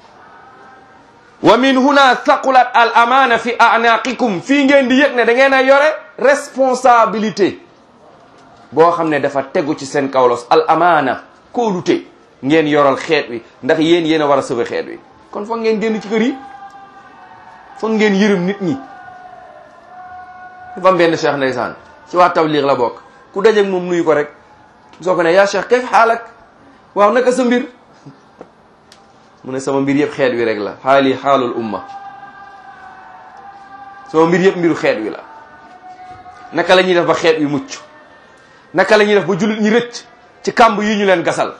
wa min huna thaqulat al amana fi anaqikum fii ngeen di yëg ne da ngeen a yore responsabilité boo xam ne dafa tegu ci seen kawlos al amana kóolute ngeen yoral xeet wi ndax yéen yéen a war a sauver xeet wi kon foog ngeen génn ci kër yi foog ngeen yërëm nit ñi dafa am benn cheikh ndeysaan ci waa tabliq la bokk ku dajeeg moom nuyu ko rek soo ko ne yaa cheikh kayf xaalak waaw naka sa mbir mu ne sama mbir yëpp xeet wi rek la xaali xaalul umma sama mbir yëpp mbiru xeet wi la naka la ñuy def ba xeet wi mucc naka la ñuy def ba jullit ñi rëcc ci kàmb yi ñu leen gasal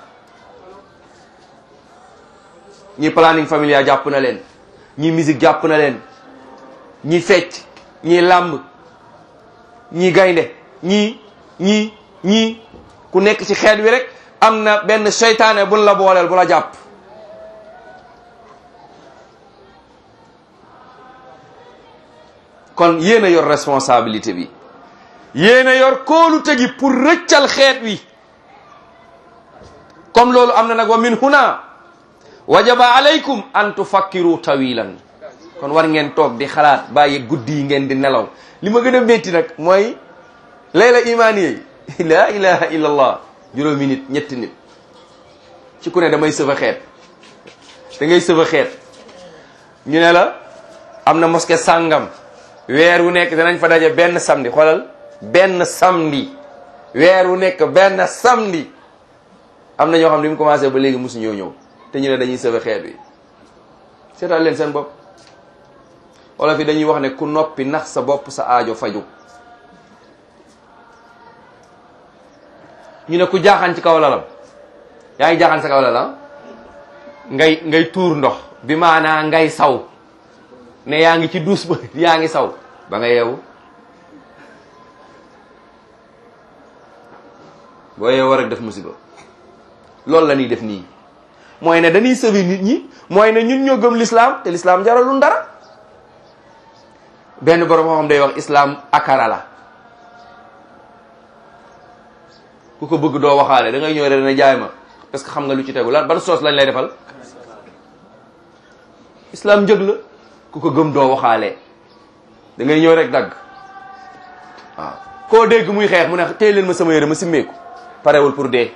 ñi planning familial jàpp na leen ñi musique jàpp na leen ñi fecc ñi làmb ñi gaynde ñii ñii ñii ku nekk ci xeet wi rek am na benn seytaane buñ la booleel bu la jàpp kon yéen a yor responsabilité bi yéen a yor kóolute gi pour rëccal xeet wi comme loolu am na nag wa min huna wajaba alaykum an tufakkiru tawilan kon war ngeen toog di xalaat bàyyi guddi yi ngeen di nelaw li ma gën a métti nag mooy layla imaani yi la ilaha illa allah juróomi nit ñetti nit ci ku ne damay sëfa xeet da ngay sëfa xeet ñu ne la am na mosquée sàngam weer wu nekk danañ fa daje benn samedi xoolal benn samedi weer wu nekk benn samedi am na ñoo xam ne bi mu commencé ba léegi mosu ñëw ñëw te ñu ne dañuy sëfa xeet wi seetal leen seen bopp wala fi dañuy wax ne ku noppi nax sa bopp sa aajo faju ñu ne ku jaaxaan ci kaw lalam yaa ngi jaaxaan sa kaw lalam ngay ngay tuur ndox bi maanaa ngay saw ne yaa ngi ci duus ba yaa ngi saw ba nga yeewu boo yeewu rek def musiba loolu la ñuy def nii mooy ne dañuy sëbi nit ñi mooy ne ñun ñoo gëm l'islam te l'islam jaralul dara benn borom xam day wax islam akara la ku ko bëgg doo waxaale da ngay ñëw rek ne jaay ma parce que xam nga lu ci tegu lan ban soos lañ lay defal islam njëg la ku ko gëm doo waxaale da ngay ñëw rek dagg waaw koo dégg muy xeex mu ne téye leen ma sama yére ma simmeeku parewul pour dee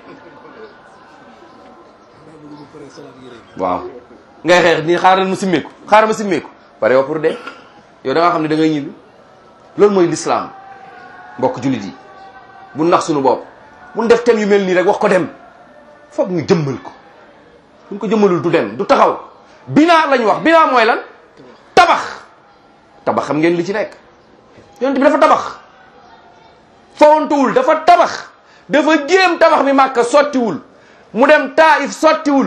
waaw ngay xeex ni xaaral ma simmeeku xaaral ma simmeeku parewul pour dee yow da nga xam ne da ngay ñibbi loolu mooy l'islam mbokk jullit yi bu nax suñu bopp bu def thème yu mel nii rek wax ko dem foog ñu jëmmal ko buñ ko jëmmalul du dem du taxaw binaa lañ wax binaa mooy lan tabax tabax xam ngeen li ci nekk yonent bi dafa tabax fawantuwul dafa tabax dafa jéem tabax bi màkka sottiwul mu dem taif sottiwul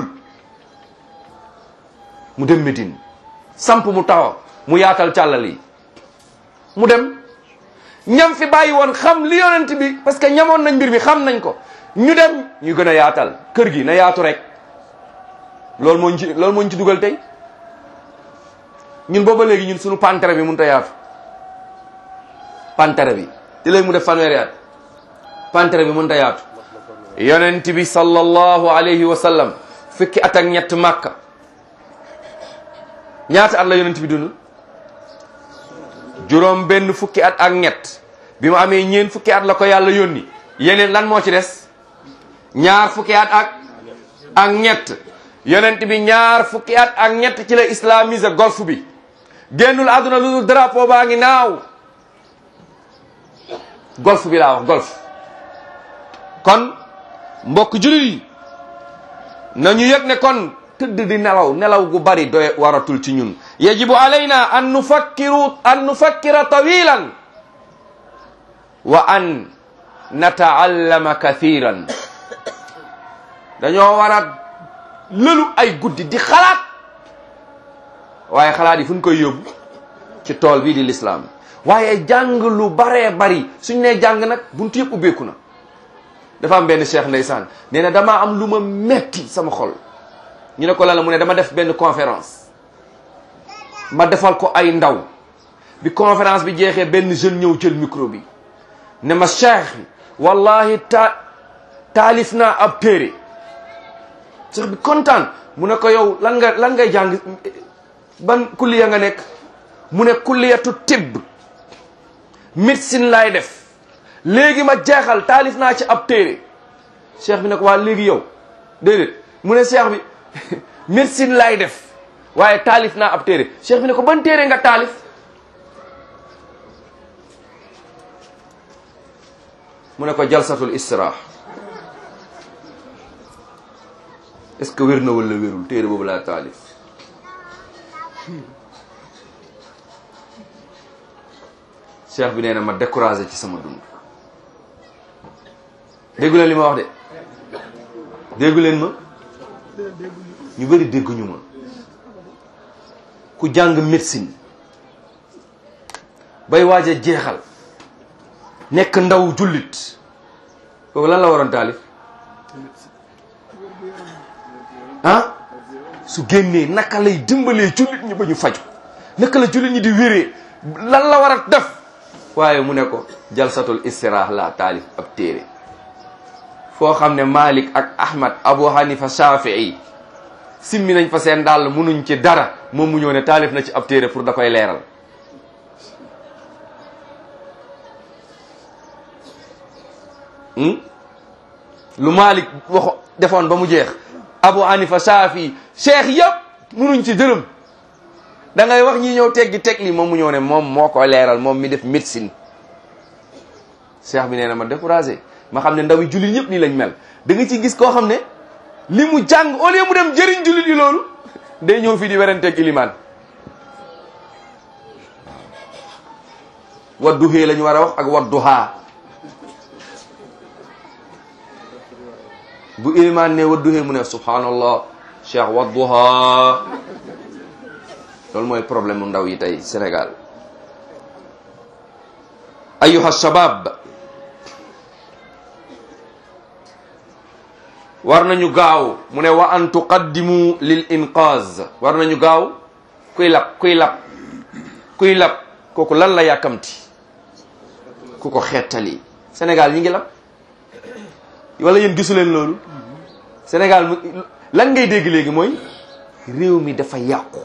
mu dem Médine samp mu taxaw mu yaatal càllal yi mu dem ñam fi bàyyi woon xam li yonent bi parce que ñamoon nañ mbir mi xam nañ ko ñu dem ñu gën a yaatal kër gi na yaatu rek loolu moo ñu ci loolu moo ñu ci dugal tey ñun booba léegi ñun suñu pantere bi mënut a yaatu pantere bi te léegi mu def fanweeri at pantere bi mënut a yaatu yonent bi sallallahu alayhi wa sallam fukki at ak ñett màkka ñaata at la yonent bi dund juróom benn fukki at ak ñett bi mu amee ñeen fukki at la ko yàlla yónni yeneen lan moo ci des ñaar fukki at ak ak ñett yonent bi ñaar fukki at ak ñett ci la islamiser golf bi génnul àdduna lu dul drapeau baa ngi naaw golf bi laa wax golf kon mbokk jullit yi nañu yëg ne kon tëdd di nelaw nelaw gu bari doy waratul ci ñun yajibu alayna an nufakkiru an nufakkira tawilan wa an nataallama kathiran dañoo war a lëlu ay guddi di xalaat waaye xalaat yi fu ñu koy yóbbu ci tool bii di lislaam waaye jàng lu baree bari suñ nee jàng nag buntu yëpp ubbeeku na dafa am benn cheikh ndeysaan nee na damaa am lu ma metti sama xol ñu ne ko lan la mu ne dama def benn conférence ma defal ko ay ndaw bi conférence bi jeexee benn jeune ñëw jël micro bi ne ma cheikh wallahi ta taalif naa ab téere cheikh bi kontaan mu ne ko yow lan nga lan ngay jàng ban kulliya nga nekk mu ne kulliyatu tibb médecine laay def léegi ma jeexal taalif naa ci ab téere cheikh bi ne ko waa léegi yow déedéet mu ne cheikh bi médecine laay def waaye taalif naa ab téere cheikh bi ne ko ban téere nga taalif mu ne ko jalsatul istirah est-ce que wér na wala wérul téere boobu laa taalif cheikh bi nee na ma découragé ci sama dund déggu leen li ma wax de déggu leen ma ñu bëri dégguñu ma ku jàng médecine bay waaj a jeexal nekk ndaw jullit kooku lan la waroon taalif ah su génnee naka lay dimbalee jullit ñi ba ñu faju naka la jullit ñi di wéree lan la war a def waaye mu ne ko jalsatul istirah la taalif ab téere foo xam ne Malik ak Ahmad Abu Hanifa Shafii simmi nañ fa seen dàll munuñ ci dara moom mu ñëw ne taalif na ci ab téere pour da koy leeral lu Malik waxo defoon ba mu jeex Abu Hanifa Shafii cheikh yëpp munuñ ci dërëm da ngay wax ñi ñëw teggi teg li moom mu ñëw ne moom moo ko leeral moom mi def médecine cheikh bi nee na ma découragé ma xam ne ndaw yi jullit ñëpp nii lañ mel da nga ci gis koo xam ne li mu jàng au lieu mu dem jëriñ jullit yi loolu day ñëw fii di werenteeg ilimaan wadduhee la ñu war a wax ak wadduhaa bu ilimaan ne wadduhee mu ne subhanallah cheikh wadduhaa loolu mooy problème mu ndaw yi tey Sénégal ayuha shabab war nañu gaaw mu ne wa an tuqaddimu lil inqaz war nañu gaaw kuy lab kuy lab kuy lab kooku lan la yàkkamti ku ko xettali Sénégal ñi ngi lab wala yéen gisu leen loolu Sénégal mu lan ngay dégg léegi mooy réew mi dafa yàqu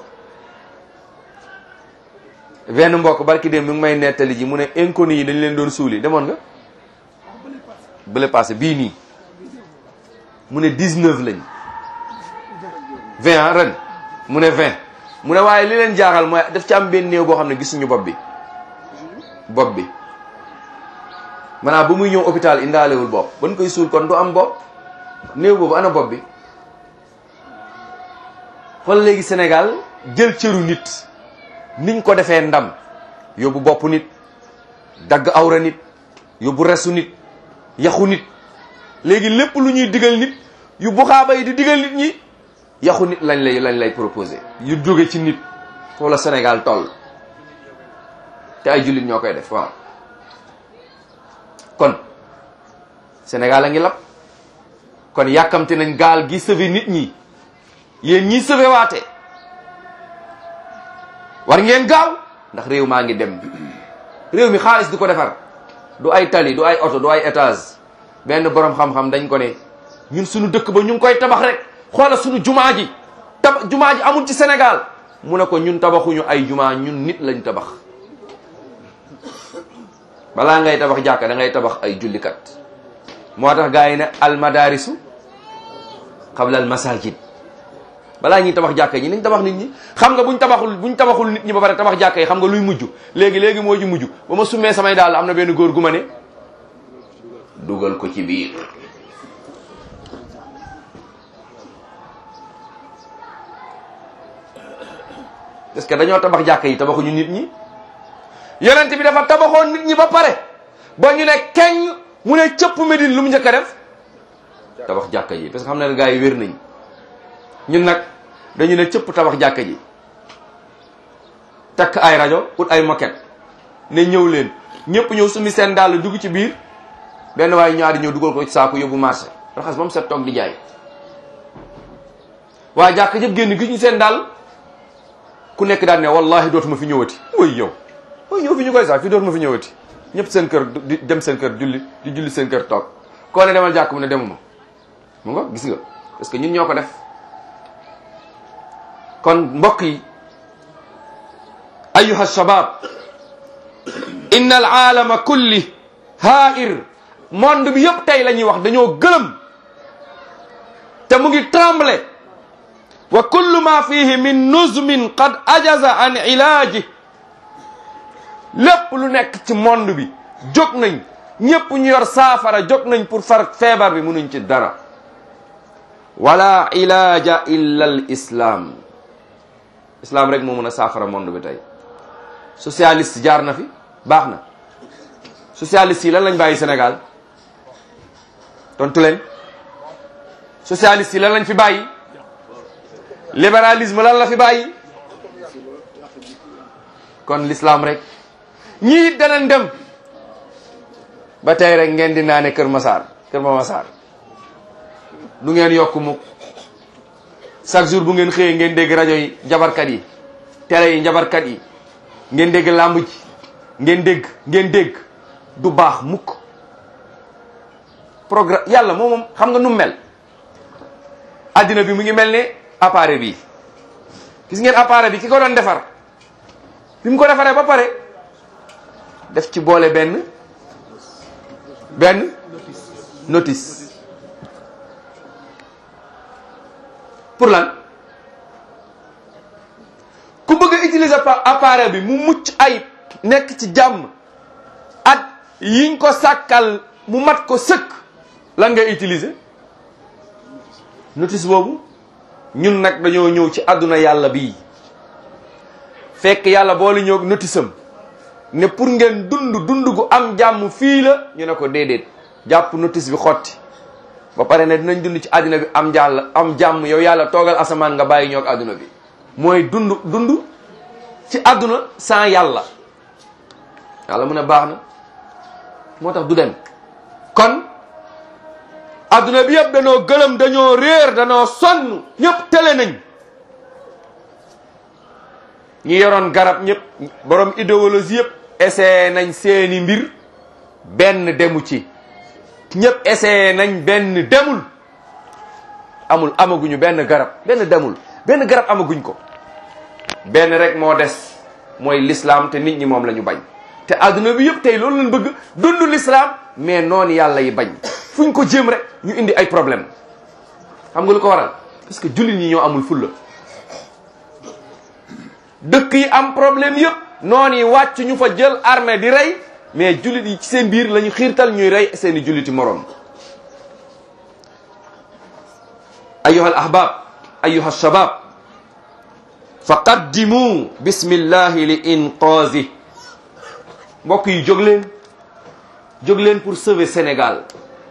benn mbokk barki dem mi ngi may nettali ji mu ne inconnu yi dañ leen doon suuli demoon nga bële passé bii nii mu ne 19 lañ 20 ah ren mu ne 20 mu ne waaye li leen jaaxal mooy daf ci am benn néew boo xam ne gisuñu bopp bi bopp bi maanaam ba muy ñëw hôpital indaalewul bopp ban koy suul kon du am bopp néew boobu ana bopp bi xool léegi Sénégal jël cëru nit niñ ko defee ndam yóbbu bopp nit dagg awra nit yóbbu resu nit yaxu nit léegi lépp lu ñuy digal nit yu buxaaba yi di digal nit ñi yaxu nit lañ lay lañ lay proposé yu jóge ci nit foofu la Sénégal toll te ay jullit ñoo koy def waaw kon Sénégal a ngi lab kon yàkkamte nañ gaal gi sauvé nit ñi yéen ñi sauvé waate war ngeen gaaw ndax réew maa ngi dem réew mi xaalis di ko defar du ay tali du ay oto du ay étage benn borom xam-xam dañ ko ne ñun suñu dëkk ba ñu ngi koy tabax rek xoola suñu jumaa ji tab jumaa ji amul ci Sénégal mu ne ko ñun tabaxuñu ay jumaa ñun nit lañ tabax balaa ngay tabax jàkka da ngay tabax ay jullikat moo tax gars yi ne al madarisu qabla al masajid balaa ñuy tabax jàkka ñi nañ tabax nit ñi xam nga buñ tabaxul buñ tabaxul nit ñi ba pare tabax jàkka yi xam nga luy mujj léegi léegi moo ji mujj ba ma summee samay daal am na benn góor gu ma ne dugal ko ci biir parce que dañoo tabax jàkka yi tabaxuñu nit ñi yonent bi dafa tabaxoon nit ñi ba pare ba ñu ne keng mu ne cëpp Medine lu mu njëkk a def tabax jàkka ji parce que xam ne gars yi wér nañ ñun nag dañu ne cëpp tabax jàkka ji takk ay rajo ut ay moquette ne ñëw leen ñëpp ñëw sumi seen dàll dugg ci biir benn waaye ñaari ñëw dugal ko ci saako yóbbu marché raxas ba mu set toog di jaay waa jàkk jëpp génn gis ñu seen dàll ku nekk daal ne wallahi dootuma fi ñëwati mooy yow mooy ñëw fi ñu koy sax fi dootuma fi ñëwati ñëpp seen kër di dem seen kër julli di julli seen kër toog koo ne demal jàkk mu ne demuma mu nga gis nga parce que ñun ñoo ko def kon mbokk yi ayuha shabab inna al aalama kulli haa'ir monde bi yëpp tey la ñuy wax dañoo gëlëm te mu ngi tremble wa kullu ma fihi min nuzmin qad ajaza an ilaaji lépp lu nekk ci monde bi jóg nañ ñëpp ñu yor saafara jóg nañ pour far feebar bi munuñ ci dara wala ilaaja illa al islam islam rek moo mën a saafara monde bi tey socialiste jaar na fi baax na socialiste yi lan lañ bàyyi Sénégal tontu leen socialiste yi lan lañ fi bàyyi libéralisme lan la fi bàyyi kon l'islam rek ñii danañ dem ba tey rek ngeen di naane Kër Massar Kër Ma Massar du ngeen yokk mukk chaque jour bu ngeen xëyee ngeen dégg rajo yi jabarkat yi télé yi njabarkat yi ngeen dégg làmb ji ngeen dégg ngeen dégg du baax mukk programme yàlla moom moom xam nga nu mel addina bi mu ngi mel ne appareil bi gis ngeen appareil bi ki ko doon defar bi mu ko defaree ba pare def ci boole benn benn notice pour lan ku bëgg a utiliser appareil bi mu mucc ayib nekk ci jàmm at yiñ ko sàkkal mu mat ko sëkk lan ngay utiliser notice boobu ñun nag dañoo ñëw ci àdduna yàlla bii fekk yàlla boole ñëw notice am ne pour ngeen dund dund gu am jàmm fii la ñu ne ko déedéet jàpp notice bi xotti ba pare ne dinañ dund ci àdduna bi am jàll am jàmm yow yàlla toogal asamaan nga bàyyi ñoog àdduna bi mooy dund dund ci àdduna sans yàlla yàlla mu ne baax na moo tax du dem kon adduna bi yëpp dañoo gëlëm dañoo réer dañoo sonn ñëpp tele nañ ñi yoroon garab ñëpp borom idéologie yëpp essayé nañ seeni mbir benn demu ci ñëpp essayé nañ benn demul amul amaguñu benn garab benn demul benn garab amaguñ ko benn rek moo des mooy l'islam te nit ñi moom la ñu bañ te adduna bi yëpp tey loolu lañ bëgg dund l'islam mais noonu yàlla yi bañ fu ñu ko jéem rek ñu indi ay problème xam nga lu ko waral parce que jullit ñi ñoo amul fulla dëkk yi am problème yëpp noonu yi wàcc ñu fa jël armée di rey mais jullit yi ci seen biir la ñu xiirtal ñuy rey seeni julliti moroom ayuha al ahbab ayuha shabab fa qaddimu bismillahi li inqaazi mbokk yi jóg leen jóg leen pour sauver Sénégal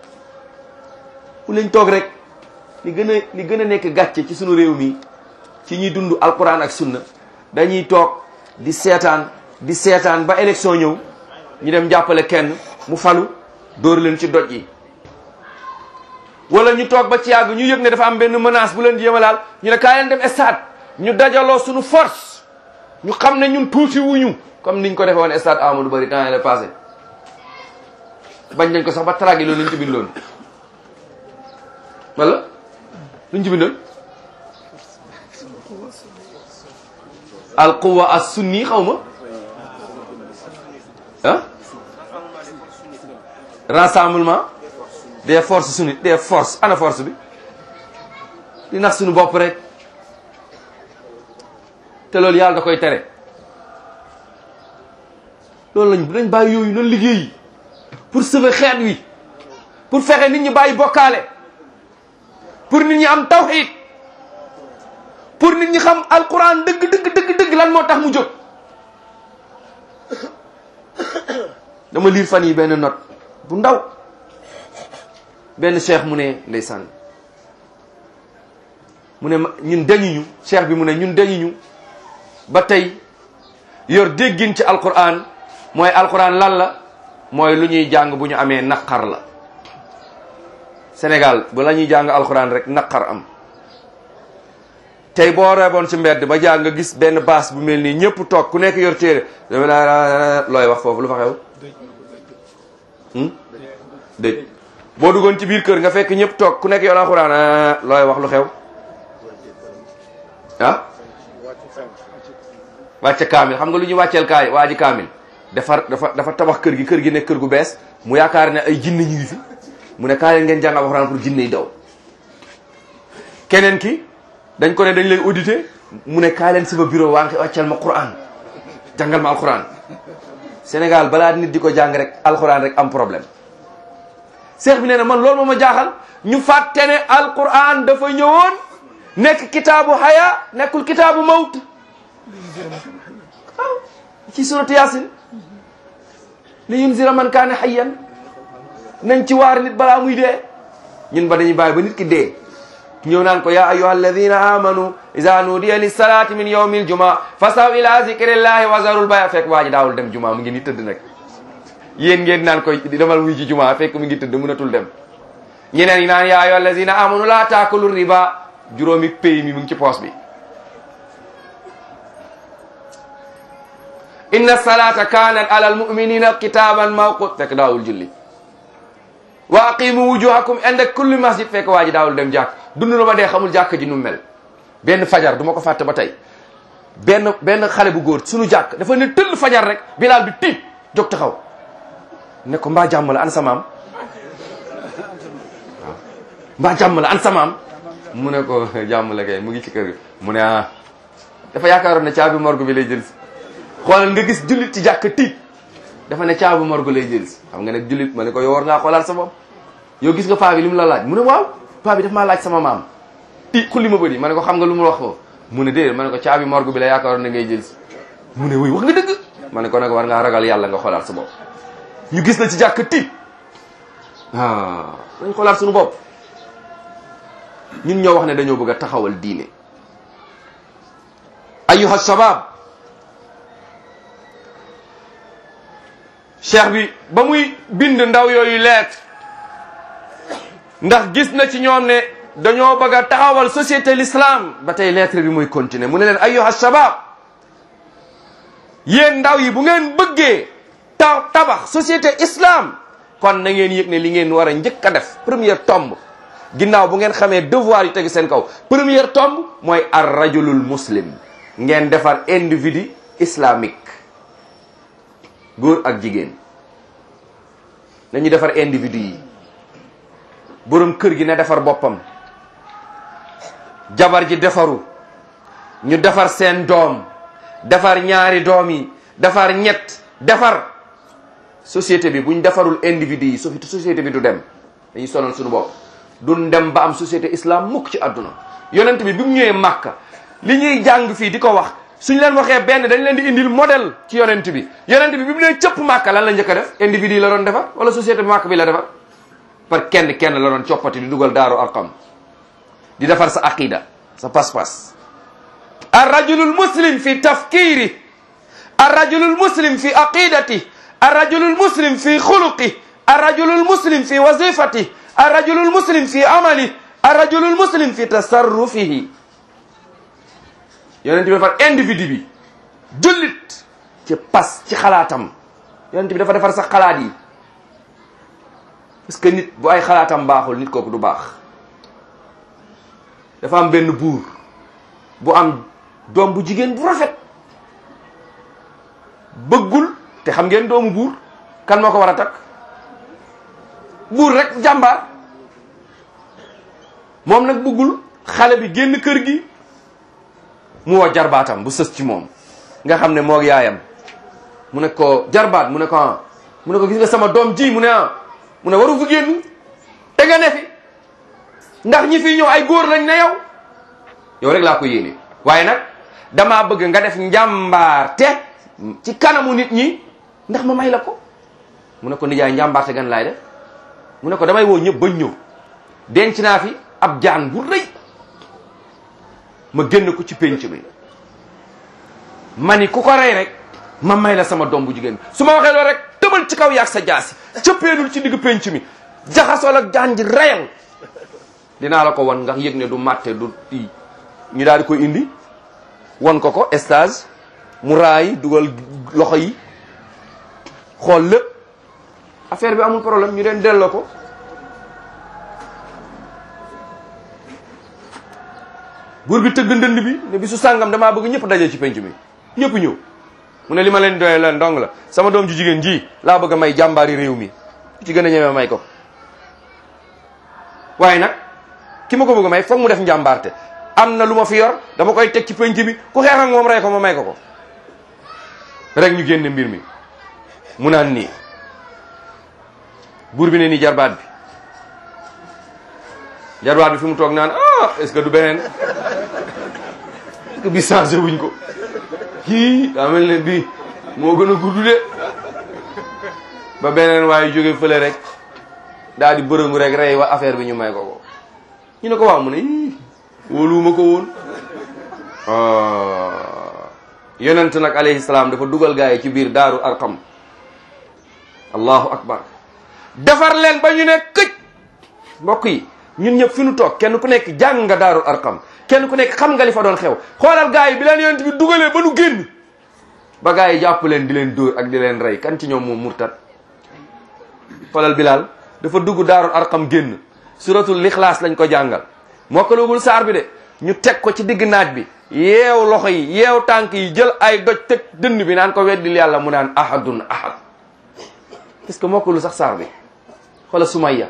bu leen toog rek li gën a li gën a nekk gàcce ci sunu réew mi ci ñuy dund alquran ak sunna dañuy toog di seetaan di seetaan ba élection ñëw ñu dem jàppale kenn mu falu dóor leen ci doj yi wala ñu toog ba ci yàgg ñu yëg ne dafa am benn menace bu leen di yemalaal ñu ne kaay leen dem stade ñu dajaloo suñu force ñu xam ne ñun tuuti wuñu comme niñ ko defee woon stade Amadou Barry temps yii la passé bañ nañ ko sax ba tragué loolu lañ ci bindoon wala luñ ci bindoon al quwa as sunni xaw ma ah rassemblement des forces sunnites des forces ana force bi di nax suñu bopp rek te loolu yàlla da koy tere loolu lañ dañ bàyyi yooyu noonu liggéey pour sauver xeet wi pour fexe nit ñi bàyyi bokkaale pour nit ñi am tawxiid pour nit ñi xam alquran dëgg dëgg dëgg dëgg lan moo tax mu jóg dama liir fan yi benn note bu ndaw benn cheikh mu ne ndeysaan mu ne ma- ñun dañuñu cheikh bi mu ne ñun dañuñu ba tey yor déggin ci alquran mooy alquran lan la mooy lu ñuy jàng bu ñu amee naqar la Sénégal bu la ñuy jàng alquran rek naqar am tey boo reeboon ci mbedd ba jàng nga gis benn baas bu mel nii ñëpp toog ku nekk yor téere looy wax foofu lu fa xew hmm? dëj boo duggoon ci biir kër nga fekk ñëpp toog ku nekk yor alquran ah, looy wax lu xew ah wàcce kaamil xam nga lu ñuy wàcceel kaay waa ji kaamil defar dafa dafa tabax kër gi kër gi nekk kër gu bees mu yaakaar ne ay jinne ñu ngi fi mu ne kaay leen ngeen jàng alxuraan pour jinne yi daw keneen ki dañ ko ne dañ lay audité mu ne kaay leen sama bureau waa ngi wàcceel ma quran jàngal ma alxuraan Sénégal balaa nit di ko jàng rek alxuraan rek am problème seex bi nee na man loolu moo ma jaaxal ñu fàtte ne alquran dafa ñëwoon nekk kitaabu haya nekkul kitaabu mawt waaw ci suratu yasin li yunzira man kaana hayyan nañ ci waar nit balaa muy dee ñun ba dañuy bàyyi ba nit ki dee ñëw naan ko ya ayuha alladina amanu iza nudiya lissalati min yawmi aljumaa fasaw ila zikrillahi wa zarul baya fekk waa ji daawul dem jumaa mu ngi ni tëdd nag yéen ngeen naan koy demal wuy ci jumaa fekk mu ngi tëdd mënatul dem ñeneen ñi naan ya ayuha alladina amanu la taakulu riba juróomi pay mi mu ngi ci poos bi inna salata kanat ala almuminina kitaban mawqut fekk daawul julli wa aqimu wujuhakum inda kulli masjid fekk waa ji daawul dem jàkk dund na ba dee xamul jàkk ji nu mel benn fajar du ma ko fàtte ba tey benn benn xale bu góor suñu jàkk dafa ne tëll fajar rek bilaal bi tiit jóg taxaw ne ko mbaa jàmm la an sa maam waaw mbaa jàmm la an sa maam mu ne ko jàmm la kay mu ngi ci kër gi mu ne ah dafa yaakaaroon ne caabi morgue bi lay jël si xoolal nga gis jullit ci jàkk tiit dafa ne caabi morgue lay jël si xam nga ne jullit ma ne ko yow war ngaa xoolaat sa bopp yow gis nga paa bi li mu la laaj mu ne waaw paa bi daf maa laaj sama maam ti xulli ma bëri ma ne ko xam nga lu mu wax ko mu ne déedéet ma ne ko caabi morgue bi la yaakaaroon ne ngay jël si mu ne wuy wax nga dëgg ma ne ko nag war ngaa ragal yàlla nga xoolaat sa bopp ñu gis la ci jàkk tiit ah dañ xoolaat suñu bopp ñun ñoo wax ne dañoo bëgg a taxawal diine ayuha shabab cheikh bi ba muy bind ndaw yooyu leet ndax gis na ci ñoom ne dañoo bëgg a taxawal société l'islam ba tey lettre bi muy continuer mu ne leen ayuha shabab yéen ndaw yi bu ngeen bëggee ta tabax société islam kon na ngeen yëg ne li ngeen war a njëkk a def première tombe ginnaaw bu ngeen xamee devoir yi tegu seen kaw première tombe mooy ar rajulul muslim ngeen defar individu islamique góor ak jigéen nañu defar individu yi borom kër gi na defar boppam jabar ji defaru ñu defar seen doom defar ñaari doom yi defar ñett defar société bi buñ defarul individu yi so- société bi du dem dañuy sonal suñu bopp duñ dem ba am société islam mukk ci àdduna yonent bi bi mu ñëwee màkka li ñuy jàng fii di ko wax suñ leen waxee benn dañ leen di indil modèle ci yonent bi yonent bi bi mu nee cëpp màkka lan la njëkk a def individu yi la doon defar wala société bi màkk bi la defar par kenn kenn la doon coppati di dugal daaru arqam di defar sa aqida sa pas-pas arrajulul muslim fi tafkiri arrajulul muslim fi aqidati arrajulul muslim fi xuluqi arrajulul muslim fi wazifati arrajulul muslim fi amali arrajulul muslim fi tasarrufihi yonent bi defar individu bi jullit ci pas ci xalaatam yonent bi dafa defar sax xalaat yi parce que nit bu ay xalaatam baaxul nit kooku du baax dafa am benn buur bu am doom bu jigéen bu rafet bëggul te xam ngeen doomu buur kan moo ko war a takk buur rek jàmbaar moom nag bëggul xale bi génn kër gi mu woo jarbaatam bu sës ci moom nga xam ne moog yaayam mu ne ko jarbaat mu ne ko ah mu ne ko gis nga sama doom ji mu ne ah mu ne waru fi génn te nga ne fi ndax ñi fi ñëw ay góor lañ ne yow yow rek laa ko yéene waaye nag damaa bëgg nga def njàmbaarte ci kanamu nit ñi ndax ma may la ko mu ne ko nijaay njàmbaarte gan laay def mu ne ko damay woo ñëpp bañ ñëw denc naa fi ab jaan bu rëy ma génn ko ci pénc mi ma ni ku ko rey rek ma may la sama doom bu jigéen bi su ma waxee loolu rek tëbal ci kaw yaag sa jaasi cëppeenul ci digg pénc mi jaxasool ak jaan ji reyal dinaa la ko wan nga yëg ne du màtte du i ñu daal di koy indi wan ko ko stage mu raay dugal loxo yi xool lépp affaire bi amul problème ñu leen delloo ko buur bi tëgg ndënd bi ne bi su sàngam damaa bëgg ñëpp daje ci penc mi ñëpp ñëw mu ne li ma leen doyee leen dong la sama doom ju jigéen ji laa bëgg a may jàmbaari réew mi ku ci gën a ñemee may ko waaye nag ki ma ko bëgg a may foog mu def njàmbaarte am na lu ma fi yor dama koy teg ci penc bi ku xeex ak moom rey ko ma may ko ko rek ñu génne mbir mi mu naan nii buur bi ne nii jarbaat bi jarbaat bi fi mu toog naan ah est-ce que du beneen est-ce que bi changé wuñ ko kii daa mel ne bii moo gën a gudd de ba beneen waaye jóge fële rek daal di bërëngu rek rey wa affaire bi ñu may ko ko ñu ne ko waaw mu ne ii wóoluwuma ko woon yonent nag alayhi salaam dafa dugal gaa yi ci biir daaru arqam allahu akbar defar leen ba ñu ne këj mbokk yi ñun ñëpp fi nu toog kenn ku nekk jàng nga daaru arqam kenn ku nekk xam nga li fa doon xew xoolal gaa yi bi leen yonent bi dugalee ba nu génn ba gaa yi jàpp leen di leen dóor ak di leen rey kan ci ñoom moom murtat xoolal bilal dafa dugg daarul arqam génn suratul lixlaas lañ ko jàngal mokkalugul saar bi de ñu teg ko ci digg naaj bi yeew loxo yi yeew tànk yi jël ay doj teg dënn bi naan ko weddil yàlla mu naan ahadun ahad parce que mokkalu sax saar bi xoolal sumayya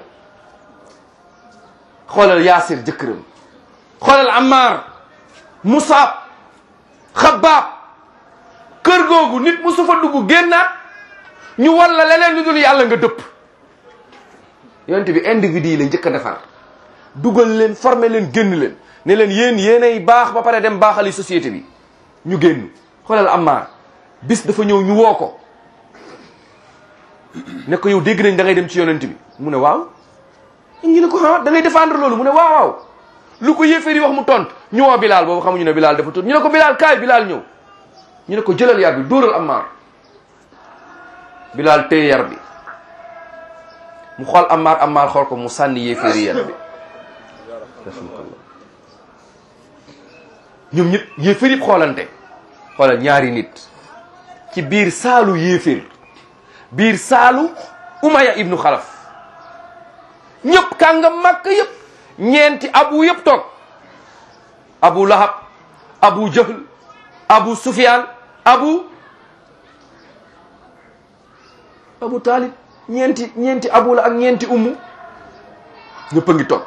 xoolal yaasir jëkkëram xoolal ammar musaab xabaab kër googu nit musu fa dugg génnaat ñu wan la leneen lu dul yàlla nga dëpp yonent bi individu yi la njëkk a defar dugal leen former leen génn leen ne leen yéen yéenay baax ba pare dem baaxali société bi ñu génn xoolal Ammar bis dafa ñëw ñu woo ko ne ko yow dégg nañ da ngay dem ci yonent bi mu ne waaw ñu ne ko ah da ngay défendre loolu mu ne waaw waaw lu ko yéeféer yi wax mu tont ñu woo Bilal boobu xamuñu ne Bilal dafa tont ñu ne ko Bilal kaay Bilal ñëw ñu ne ko jëlal yar bi dóoral Ammar Bilal téye yar bi mu xool Ammar Ammar xool ko mu sànni yéeféer yi yar bi ñoom ñëpp yéeféer yëpp xoolante xoolal ñaari nit ci biir saalu yéeféer biir saalu Umaya ibnu Xalaf ñëpp kàngam màkk yëpp ñeenti abu yëpp toog abu lahab abu jahl abu sufyan abu abu talib ñeenti ñeenti abu la ak ñeenti ummu ñëpp a ngi toog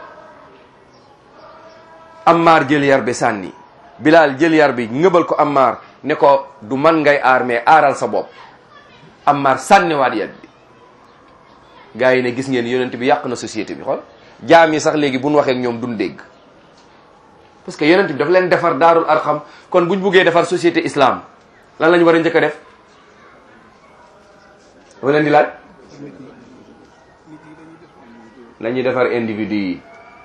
Ammar jël yar bi sànni Bilal jël yar bi ngëbal ko Ammar ne ko du man ngay aar mais aaral sa bopp Ammar sànniwaat yat bi gars yi ne gis ngeen yonent bi yàq na société bi xool jaam yi sax léegi bu ñu waxee ak ñoom duñ dégg parce que yonent bi dafa leen defar daarul arxam kon buñ buggee defar société islam lan lañu war a njëkk a def dama leen di laaj la ñuy defar individu yi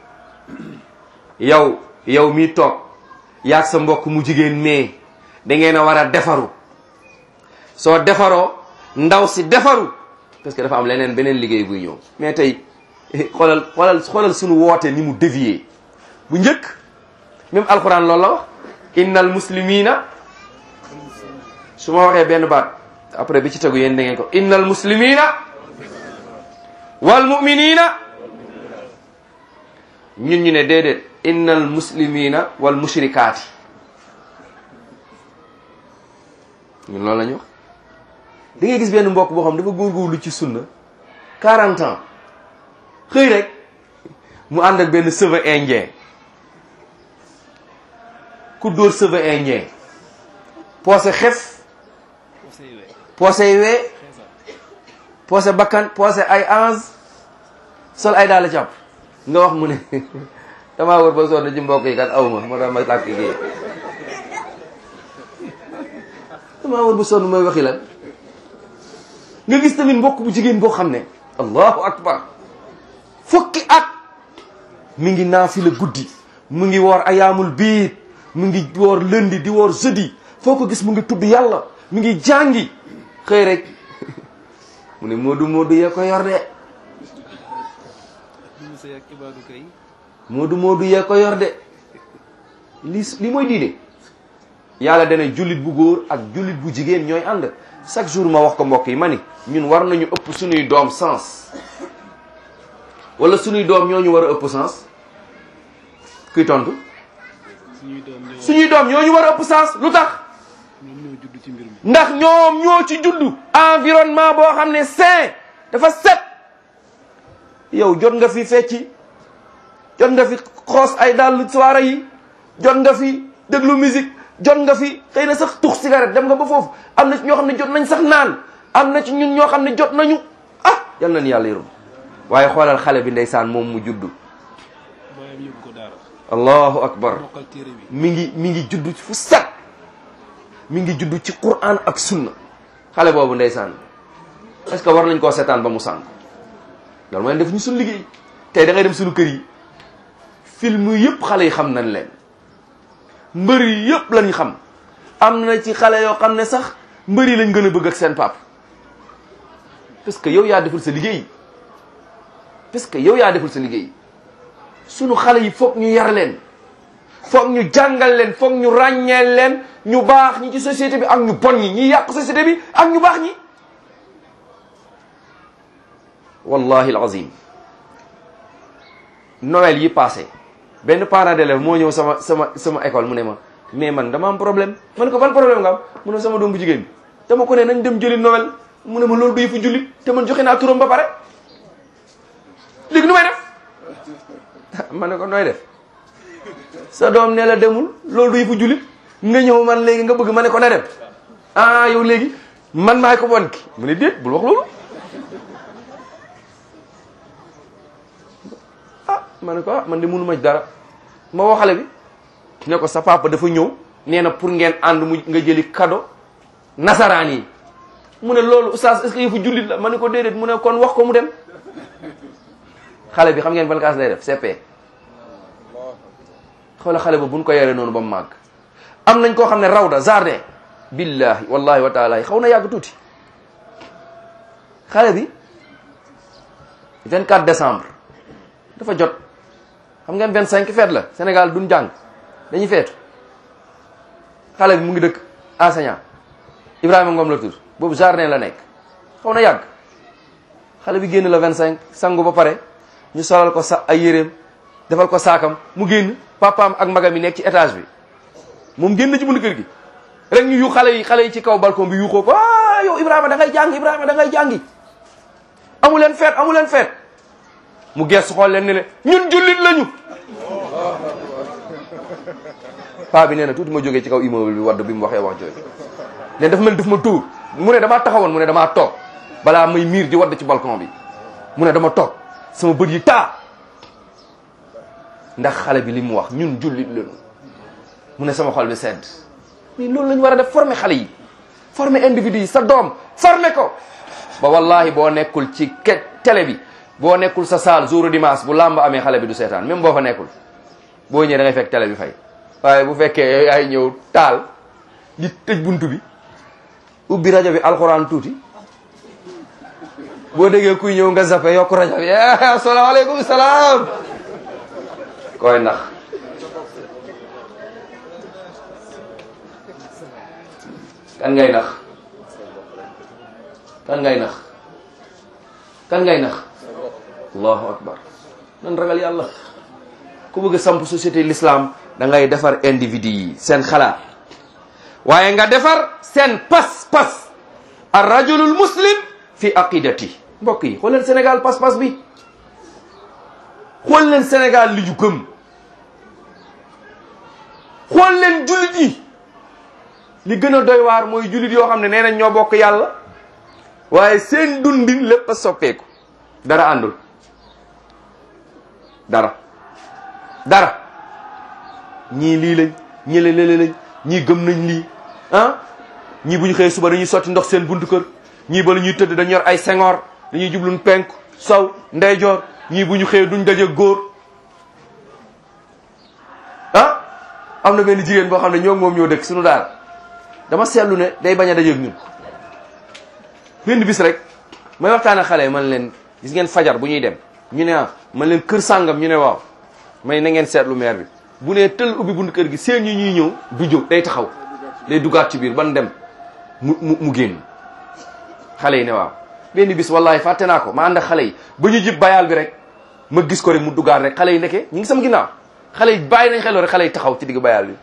yow yow mi toog yaag sa mbokk mu jigéen mais da ngeen a war a defaru soo defaroo ndaw si defaru parce que dafa am leneen beneen liggéey buy ñëw mais tey xoolal xoolal xoolal suñu woote ni mu dévié bu njëkk même alquran loolu la wax innal muslimina su ma waxee benn baat après bi ci tegu yéen da ngeen ko innal muslimina wal muminina ñun ñu ne déedéet innal muslimina wal mushrikaati ñun loolu la ñu wax da ngay gis benn mbokk boo xam dafa góorgóorlu ci sunna 40 ans xëy rek mu ànd ak benn cheveu indien ku dóor cheveu indien poosé xef poosé wee poosé bakkan poosé ay ange sol ay daal càpp nga wax mu ne damaa wër ba sonn ci mbokk yi kat aw ma moo tax ma tàkk gi damaa wër ba sonn mooy waxi lan nga gis tamit mbokk bu jigéen boo xam ne allahu akbar fukki at mi ngi naafila guddi mu ngi woor ayaamul biir mu ngi woor lundi di woor jeudi foo ko gis mu ngi tudd yàlla mi ngi jàngi xëy rek mu ne moodu moodu yee ko yor de ñu sëy ak ibaadu kay moodu moodu yee ko yor de li li mooy diine yàlla dana jullit bu góor ak jullit bu jigéen ñooy ànd chaque jour ma wax ko mbokk yi ma ni ñun war nañu ëpp suñuy doom sens wala suñuy doom ñoo ñu war a ëpp sens kuy tontu suñuy doom ñoo suñuy doom ñoo ñu war a ëpp sens lu tax ñoom ñoo judd ci mbir mi ndax ñoom ñoo ci juddu environnement boo xam ne sain dafa set yow jot nga fi fecci jot nga fi xoos ay dàll soirée yi jot nga fi déglu musique jot nga fi xëy na sax tux cigarette dem nga ba foofu am na ci ñoo xam ne jot nañ sax naan am na ci ñun ñoo xam ne jot nañu ah yal nañu yàlla yërëm waaye xoolal xale bi ndeysaan moom mu juddu baayam yóbbu ko daara allahu akbar mokkal téere bi mi ngi mi ngi judd fu set mi ngi judd ci Qur'an ak sunna xale boobu ndeysaan est-ce que war nañ koo seetaan ba mu sànk loolu mooy def ñu suñu liggéey tey da ngay dem suñu kër yi film yëpp xale yi xam nañ leen mbër yi yëpp lañ xam am na ci xale yoo xam ne sax mbër yi lañ gën a bëgg ak seen pap parce que yow yaa deful sa liggéey parce que yow yaa deful sa liggéey sunu xale yi foog ñu yar leen foog ñu jàngal leen foog ñu ràññeel leen ñu baax ñi ci société bi ak ñu bon ñi ñi yàq société bi ak ñu baax ñi wallahi alazim Noël yi passé benn parent d'élève moo ñëw sama sama sama école mu ne ma mais man dama am problème ma ne ko ban problème nga am mu ne sama doom bu jigéen bi dama ko ne nañ dem jëli Noël mu ne ma loolu du yëfu jullit te man joxe naa turam ba pare léegi nu may def ma ne ko nooy def sa doom ne la demul loolu du yëfu jullit nga ñëw man léegi nga bëgg ma ne ko na dem ah yow léegi man maay ko bon ki mu ne déet bul wax loolu ah ma ne ko ah man de mënu ma ci dara ma woo xale bi ne ko sa papa dafa ñëw nee na pour ngeen ànd mu nga jëli cadeau nasaraan yi mu ne loolu oustaz est-ce que yëfu jullit la ma ne ko déedéet mu ne kon wax ko mu dem xale bi xam ngeen ban classe lay def CP xoola xale ba buñ ko yoree noonu ba mu màgg am nañ koo xam ne rawda jardin billahi wallahi wa taala xaw na yàgg tuuti xale bi 24 décembre dafa jot xam ngeen 25 feet la Sénégal duñ jàng dañuy feetu xale bi mu ngi dëkk enseignant Ibrahima Ngom la tur boobu jardin la nekk xaw na yàgg xale bi génn la 25 sangu ba pare ñu solal ko sa ay yéreem defal ko saakam mu génn papaam ak magam yi nekk ci étage bi moom génn ci buntu kër gi rek ñu yu xale yi xale yi ci kaw balcon bi yuuxoo ko ah yow Ibrahima da ngay jàngi Ibrahima da ngay jàngi amu leen feet amu leen feet mu gees xool leen ne leen ñun jullit lañu paa bi nee na tuuti ma jógee ci kaw immeuble bi wadd bi mu waxee wax jooju ne dafa mel daf ma tuur mu ne damaa taxawoon mu ne damaa toog balaa may miir di wadd ci balcon bi mu ne dama toog sama bët yi taa ndax xale bi li mu wax ñun jullit lañu mu ne sama xol bi sedd mais loolu la ñu war a def former xale yi former individu yi sa doom former ko ba wallahi boo nekkul ci ke télé bi boo nekkul sa saal jour dimanche bu làmb amee xale bi du seetaan même boo fa nekkul boo ñëwee da ngay fekk télé bi fay waaye bu fekkee yaay ñëw taal di tëj buntu bi ubbi rajo bi alxuraan tuuti boo déggee kuy ñëw nga zappe yokk rajo bi asalaamaaleykum salaam koy nax kan ngay nax kan ngay nax kan ngay nax allahu akbar nan ragal yàlla ku bëgg a samp société l'islam da ngay defar individu yi seen xalaat waaye nga defar seen pas-pas ar rajulul muslim fi aqidati mbokk yi xool leen Sénégal pas-pas bi xool leen Sénégal li ñu gëm xool leen jullit yi li gën a doy waar mooy jullit yoo xam ne nee nañ ñoo bokk yàlla waaye seen dundin lépp a soppeeku dara àndul dara dara ñii lii lañ ñii la lële lañ ñii gëm nañ lii ah ñii bu ñu xëyee suba dañuy sotti ndox seen buntu kër ñii ba la ñuy tëdd dañu yor ay sengoor dañuy jubluñ penku sow ndeyjoor ñii bu ñu xëyee duñ daje góor ah am na benn jigéen boo xam ne ñoo moom ñoo dëkk suñu daara dama seetlu ne day bañ a dajeeg ñun benn bis rek may waxtaan ak xale yi man leen gis ngeen fajar bu ñuy dem ñu ne ah man leen kër sàngam ñu ne waaw may na ngeen seetlu maire bi bu nee tël ubbi bunt kër gi seen ñi ñuy ñëw du jóg day taxaw day duggaat ci biir ban dem mu mu mu génn xale yi ne waaw benn bis wallahi fàtte naa ko ma ànd ak xale yi ba ñu jib bayaal bi rek ma gis ko rek mu duggaat rek xale yi nekkee ñu ngi sama ginnaaw xale yi bàyyi nañ xeloo rek xale yi taxaw ci digg bayaal bi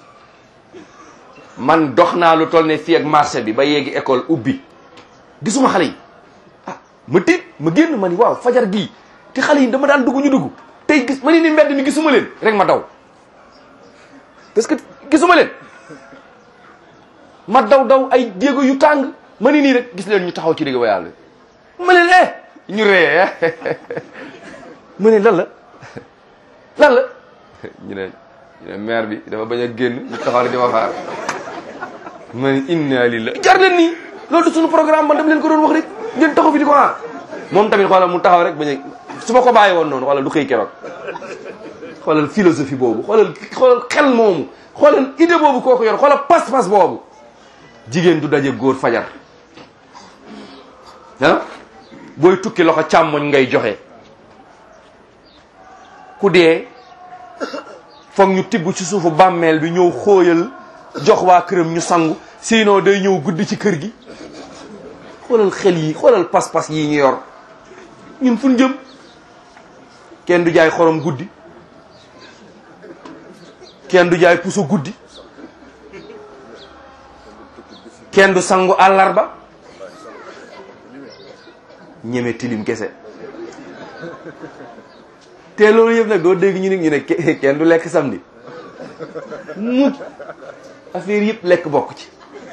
man dox naa lu toll ne fii ak marché bi ba yeegi école ubbi gisuma xale yi ah ma tiit ma génn ma ni waaw fajar gii te xale yi dama daan dugg ñu dugg tey gis ma ni ni mbedd mi gisuma leen rek ma daw parce que gisuma leen ma daw daw ay jéego yu tàng ma ni nii rek gis leen ñu taxaw ci digg bayaal bi ma leen eh ñu ree ma ne lan la lan la ñu ne ñu ne maire bi dafa bañ a génn ñu taxaw rek di ma xaar ma ne inna lillahi jar leen nii loolu du suñu programme man dama leen ko doon wax rek ngeen taxaw fi di ko xaar moom tamit xoolal mu taxaw rek bañ a su ma ko bàyyi woon noonu xoolal du xëy keroog xoolal philosophie boobu xoolal xoolal xel moomu xoolal idée boobu kooku yor xoolal pas-pas boobu jigéen du daje góor fajar ah booy tukki loxo càmmoñ ngay joxe ku dee foog ñu tibb ci suufu bàmmeel bi ñëw xóoyal jox waa këram ñu sangu sinon day ñëw guddi ci kër gi xoolal xel yi xoolal pas-pas yi ñu yor ñun fu ñu jëm kenn du jaay xorom guddi kenn du jaay puso guddi kenn du sangu àllarba ñeme tilim kese te loolu yëpp nag doo dégg ñu ne ñu ne kenn du lekk samedi mukk affaire yëpp lekk bokk ci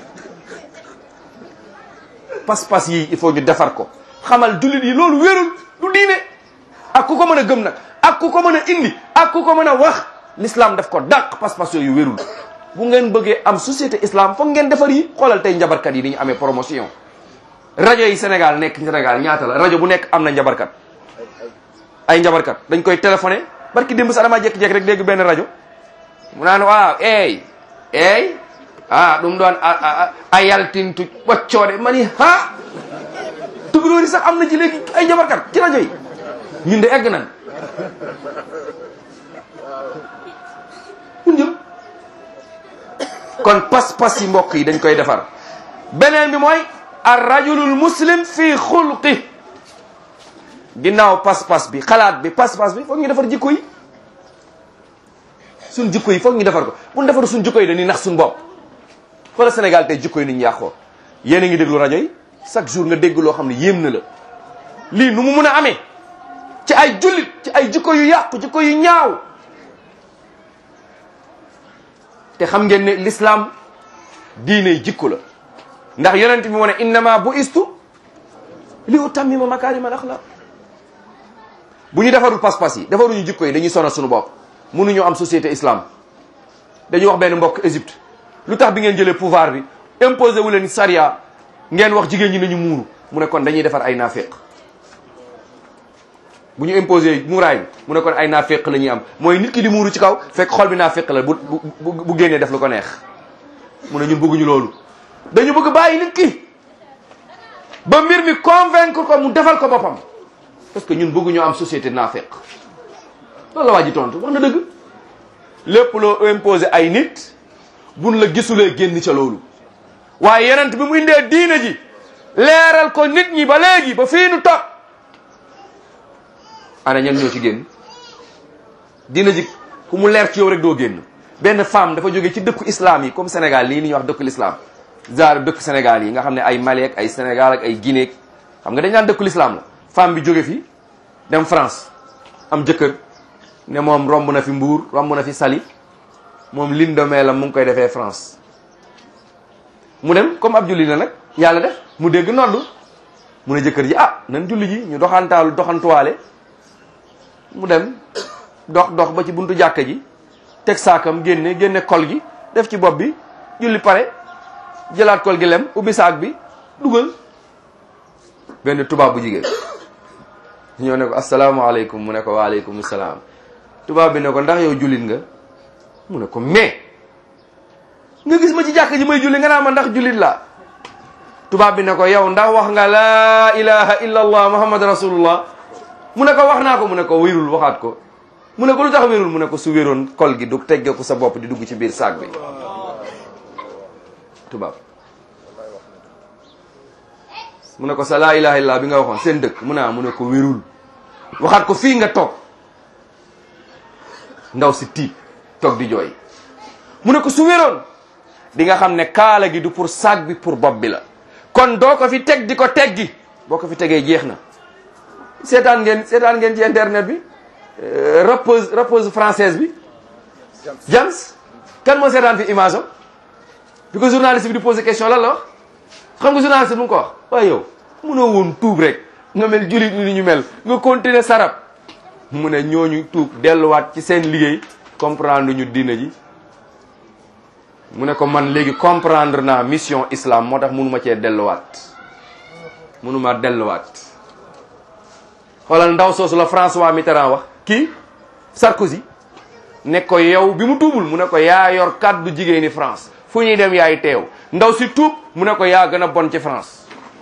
pas-pas yi il faut ñu defar ko xamal jullit yi loolu wérul du diine ak ku ko mën a gëm nag ak ku ko mën a indi ak ku ko mën a wax l'islam daf ko dàq pas-pas yooyu wérul bu ngeen bëggee am société islam foog ngeen defar yi xoolal tey njabarkat yi ni ñu amee promotion rajo yi Sénégal nekk Sénégal ñaata la rajo bu nekk am na njabarkat ay njabarkat dañ koy téléphoné barki démb sax damaa jékki-jékki rek dégg benn rajo mu naan waaw eey eey ah ɗum ɗon a yaltintu ɓoccode mani ha tugalóori sax am na ci léegi ay njabarkat ci rajo yi ñun de egg nañ mun jëm kon pas-pas yi mbokk yi dañ koy defar beneen bi mooy ar rajulul muslim fii xulqi ginnaaw pas-pas bi xalaat bi pas-pas bi foog ñu defar jikko yi suñ jikko yi foog ñu defar ko bu ñu defar suñ jikko yi dañuy nax suñ bopp xoolal Sénégal tey jikko yi nit ñu yàqoo yéen a ngi déglu rajo yi chaque jour nga dégg loo xam ne yéem na la lii nu mu mun a amee ci ay jullit ci ay jikko yu yàqu jikko yu ñaaw te xam ngeen ne l'islam diine jikko la ndax yonent bi mu ne innama bu istu li utammima makarim al axlaq bu ñu defarul pas-pas yi defaruñu jikko yi dañuy sonal suñu bopp mënuñu am société islam dañuy wax benn mbokk Égypte lu tax bi ngeen jëlee pouvoir bi imposé wu leen sariya ngeen wax jigéen ñi nañu muuru mu ne kon dañuy defar ay naafeq bu ñu imposé muuraay bi mu ne kon ay naafeq la ñuy am mooy nit ki di muuru ci kaw fekk xol bi naafeq la bu bu bu génnee def lu ko neex mu ne ñun bëgguñu loolu dañu bëgg bàyyi nit ki ba mbir mi convaincre ko mu defal ko boppam parce que ñun bëgguñu am société naafeq loolu la waa ji tontu wax na dëgg lépp loo imposé ay nit buñ la gisulee génn ca loolu waaye yenent bi mu indee diine ji leeral ko nit ñi ba léegi ba fii nu toog ana ñan ñoo ci génn diine ji ku mu leer ci yow rek doo génn benn femme dafa jóge ci dëkku islam yi comme Sénégal lii ni ñuy wax dëkku l'islam genre dëkku Sénégal yi nga xam ne ay Mali ak ay Sénégal ak ay Guinée xam nga dañ naan dëkku l'islam la femme bi jóge fi dem France am jëkkër ne moom romb na fi Mbour romb na fi Saly moom lindomee la mu ngi koy defee France mu dem comme ab julli la nag yàlla def mu dégg noddu mu ne jëkkër ji ah nan julli ji ñu doxantaalu doxantuwaale mu dem dox dox ba ci buntu jàkka ji teg saakam génne génne kol gi def ci bopp bi julli pare jëlaat kol gi lem ubbi saak bi dugal benn tubaab bu jigéen ñoo ne ko asalaamaaleykum mu ne ko waaleykum salaam tubaab bi ne ko ndax yow jullit nga mu ne ko mais nga gis ma ci jàkk ji may julli nga naa ma ndax jullit la tubaab bi ne ko yow ndax wax nga laa ilaha illa allah muhammad rasulullah mu ne ko wax naa ko mu ne ko wérul waxaat ko mu ne ko lu tax wérul mu ne ko su wéroon kol gi du tegge ko sa bopp di dugg ci biir saag bi tubaab mu ne ko sa laa ilaha illa bi nga waxoon seen dëkk mu ne mu ne ko wérul waxaat ko fii nga toog ndaw si tiit toog di jooy mu ne ko su wéroon di nga xam ne kaala gi du pour saag bi pour bopp bi la kon doo ko fi teg di ko teggi boo ko fi tegee jeex na seetaan ngeen seetaan ngeen ci internet bi rappeuse rappeuse française bi James kan moo seetaan fi image am bi ko journaliste bi di posé question lan la wax xam nga journaliste bi mu ko wax waaye yow munoo woon tuub rek nga mel julit ni ñu mel nga continuer sarab mu ne ñooñu tuub delluwaat ci seen liggéey comprendre ñu diina ji mu ne ko man léegi comprendre naa mission islam moo tax mënuma cee delluwaat mënuma delluwaat xoolal ndaw soosu la François Mitterrand wax kii Sarkozy ne ko yow bi mu tuubul mu ne ko yaa yor kàddu jigéeni France fu ñuy dem yaay teew ndaw si tuub mu ne ko yaa gën a bon ci France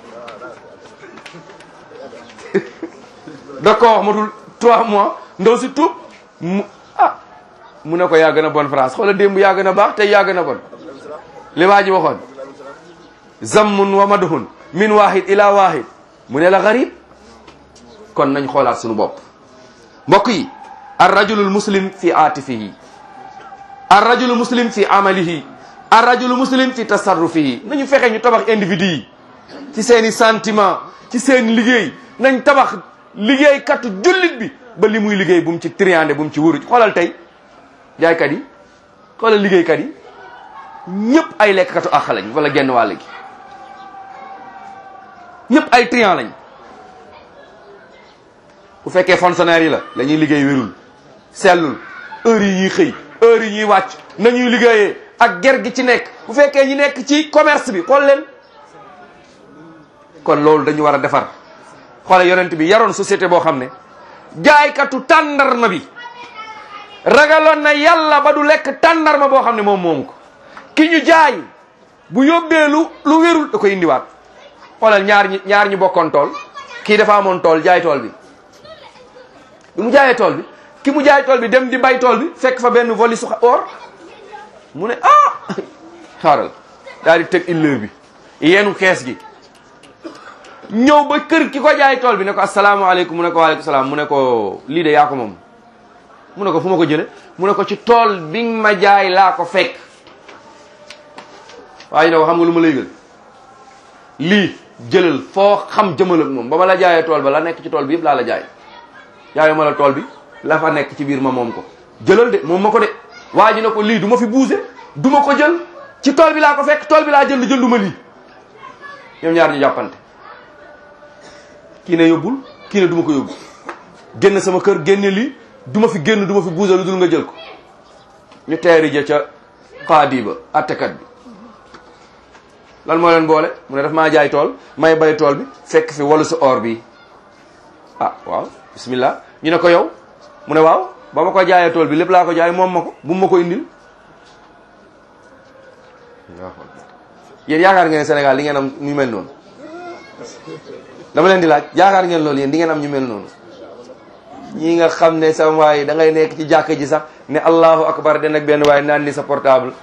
da ko wax matul trois mois ndaw si tuub mu ah mu ne ko yaa gën a bon France xoola démb yaa gën a baax tey yaa gën a bon li waa ji waxoon zammun wa madhun min wahid ila wahid mu ne la garib kon nañ xoolaat suñu bopp mbokk yi ar rajulul muslim fi aatifihi ar rajulul muslim fi amalihi ar rajulul muslim fi tasarrufihi nañu fexe ñu tabax individu yi ci seen i sentiment ci seen liggéey nañ tabax liggéey katu jullit bi ba li muy liggéey bu mu ci triandé bu mu ci wóoru xoolal tey jaaykat yi xoolal liggéeykat yi ñëpp ay lekkkatu àq lañ wala genn wàll gi ñëpp ay triant lañ bu fekkee fonctionnaire yi la la ñuy liggéey wérul sellul heure yi ñuy xëy heure yi ñuy wàcc nañuy liggéeyee ak ger gi ci nekk bu fekkee ñi nekk ci commerce bi xool leen kon loolu dañu war a defar xoole yonent bi yaroon société boo xam ne jaaykatu tàndarma bi ragaloon na yàlla ba du lekk tàndarma boo xam ne moom moom ko ki ñu jaay bu yóbbee lu lu wérul da koy indiwaat xoolal ñaar ñi ñaar ñi bokkoon tool kii dafa amoon tool jaay tool bi bi mu jaayee tool bi ki mu jaay tool bi dem di bay tool bi fekk fa benn voli su or mu ne ah xaaral daal di teg illeer bi yenu kees gi ñëw ba kër ki ko jaay tool bi ne ko asalaamaaleykum mu ne ko waaleykum salaam mu ne ko lii de yaa ko moom mu ne ko fu ma ko jële mu ne ko ci tool bi nga ma jaay laa ko fekk waaye ne ko xam nga lu ma lay gën lii jëlal foo xam jëmal ak moom ba ma la jaayee tool ba la nekk ci tool bi yëpp laa la jaay jaayu ma la tool bi la fa nekk ci biir ma moom ko jëlal de moom ma ko de waa ji ne ko lii du ma fi buuse du ma ko jël ci tool bi laa ko fekk tool bi laa jël jël du ma lii ñoom ñaar ñu jàppante kii ne yóbbul kii ne du ma ko yóbbu génn sama kër génne lii du ma fi génn du ma fi buuse lu dul nga jël ko ñu teeri ja ca xaadi ba attekat bi lan moo leen boole mu ne daf maa jaay tool may bay tool bi fekk fi walu sa or bi ah waaw bismillah ñu ne ko yow mu ne waaw ba ma ko jaayee tool bi lépp laa ko jaay moom ma ko bu ma ko indil yéen yaakaar ngeen Sénégal li ngeen am ñu mel noonu dama leen di laaj yaakaar ngeen loolu yéen di ngeen am ñu mel noonu ñi nga xam ne sama waay da ngay nekk ci jàkk ji sax ne allahu akbar den ak benn waaye naan ni sa portable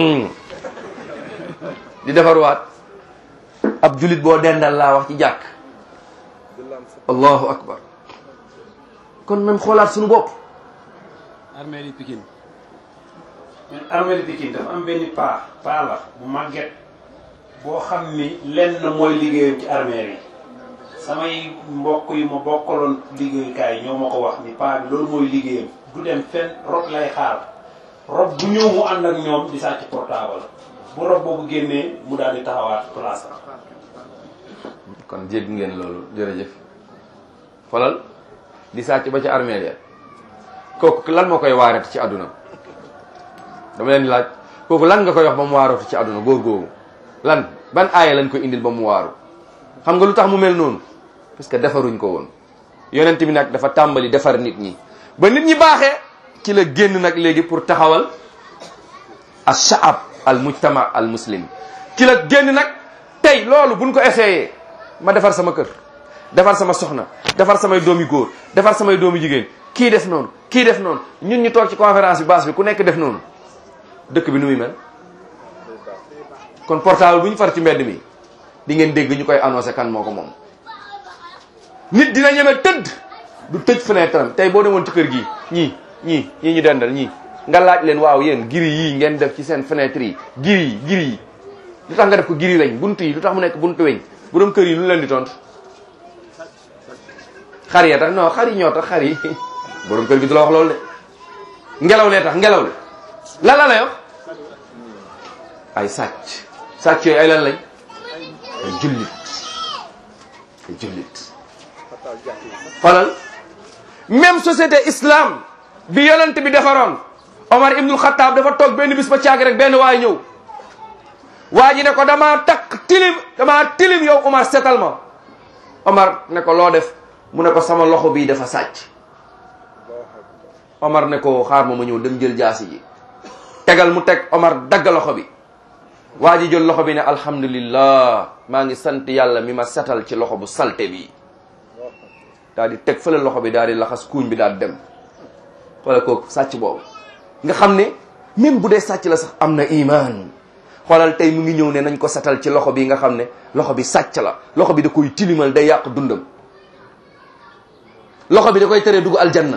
di defarwaat ab julit boo dendal laa wax ci jàkk allahu akbar kon nañ xoolaat suñu bopp armée li Pikine mais armée li Pikine dafa am benn paa paa la bu màgget boo xam ni lenn mooy liggéeyam ci armée yi samay mbokk yi ma bokkaloon liggéeyukaay ñoo ma ko wax ni paa bi loolu mooy liggéeyam du dem fenn rob lay xaar rob bu ñëw mu ànd ak ñoom di sàcc portable bu rob boobu génnee mu daal di taxawaat place kon jégg ngeen loolu jërëjëf xoolal di sàcc ba ci armée ya kooku lan moo koy waarati ci àdduna dama leen di laaj kooku lan nga koy wax ba mu waaratu ci àdduna góor googu lan ban aaya lañ koy indil ba mu waaru xam nga lu tax mu mel noonu parce que defaruñ ko woon yonent bi nag dafa tàmbali defar nit ñi ba nit ñi baaxee ci la génn nag léegi pour taxawal al shaab al mujtama al muslim ci la génn nag tey loolu buñ ko essayé ma defar sama kër defar sama soxna defar samay doomi góor defar samay doomi jigéen kii def noonu kii def noonu ñun ñu toog ci conférence bi base bi ku nekk def noonu dëkk bi nu muy mel kon portable bu ñu far ci mbedd mi di ngeen dégg ñu koy annoncé kan moo ko moom nit dina ñeme tëdd du tëj fenêtre am tey boo demoon ci kër gi ñii ñii ñii ñu dendal ñii nga laaj leen waaw yéen giri yii ngeen def ci seen fenêtre yi giri yi giri yi lu tax nga def ko giri weñ buntu yi lu tax mu nekk buntu weñ borom kër yi lu leen di tont xar ya tax non xar yi ñoo tax xar yi borom kër gi du la wax loolu de ngelaw lee tax ngelaw le lan la lay wax ay sàcc sàcc yooyu ay lan lañ ay jullit ay jullit falal même société islam bi yonent bi defaroon Omar ibnul Xattaab dafa toog benn bis ba caag rek benn waay ñëw waa ji ne ko damaa takk tilim damaa tilim yow Omar setal ma Omar ne ko loo def mu ne ko sama loxo bii dafa sàcc Omar ne ko xaar ma ma ñëw dem jël jaasi ji tegal mu teg Omar dagg loxo bi waa ji jël loxo bi ne alhamdulillah maa ngi sant yàlla mi ma setal ci loxo bu salte bi daal di teg fële loxo bi daal di laxas kuuñ bi daal dem xoolal kooku sàcc boobu nga xam ne même bu dee sàcc la sax am na iman xoolal tey mu ngi ñëw ne nañ ko setal ci loxo bi nga xam ne loxo bi sàcc la loxo bi da koy tilimal day yàq dundam loxo bi da koy teree dugg aljanna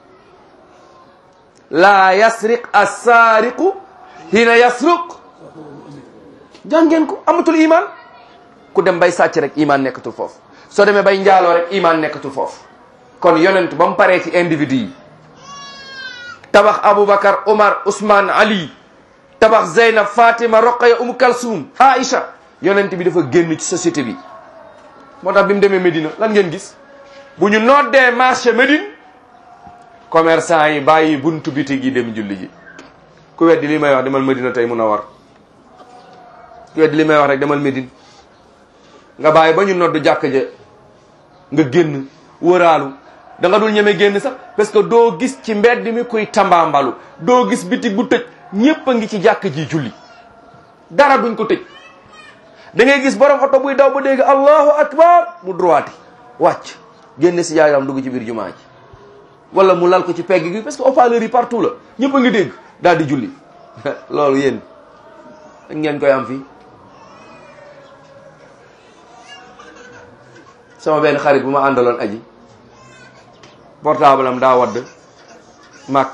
laa yasriq assaariqu hina yasruq jàngeen ko amatul iman ku dem bay sàcc rek iman nekkatul foofu soo demee bay njaaloo rek iman nekkatul foofu kon yonent ba mu paree ci individu yi tabax Aboubacar Omar Ousmane Ali tabax Zeynab Fatima Roqaya Umu Kalsum Aïcha yonent bi dafa génn ci société bi moo tax bi mu demee Médina lan ngeen gis bu ñu noddee marché Médine commerçant yi bàyyi buntu bitig yi dem julli ji ku weddi li may wax demal Médina tey mun a war ku weddi li may wax rek demal Médine nga bàyyi ba ñu noddu jàkk ja nga génn wëraalu da nga dul ñeme génn sax parce que doo gis ci mbedd mi kuy tambaambalu doo gis bitig bu tëj ñépp a ngi ci jàkk ji julli dara duñ ko tëj da ngay gis borom oto buy daw ba dégg allahu akbar mu droiti wàcc génn si jaayam dugg ci biir jumaa ji wala mu lal ko ci pegg gi parce que haut-parleur yi partout la ñëpp a ngi dégg daal di julli loolu yéen ngeen koy am fii sama benn xarit bu ma àndaloon aji portable am daa wadd màkk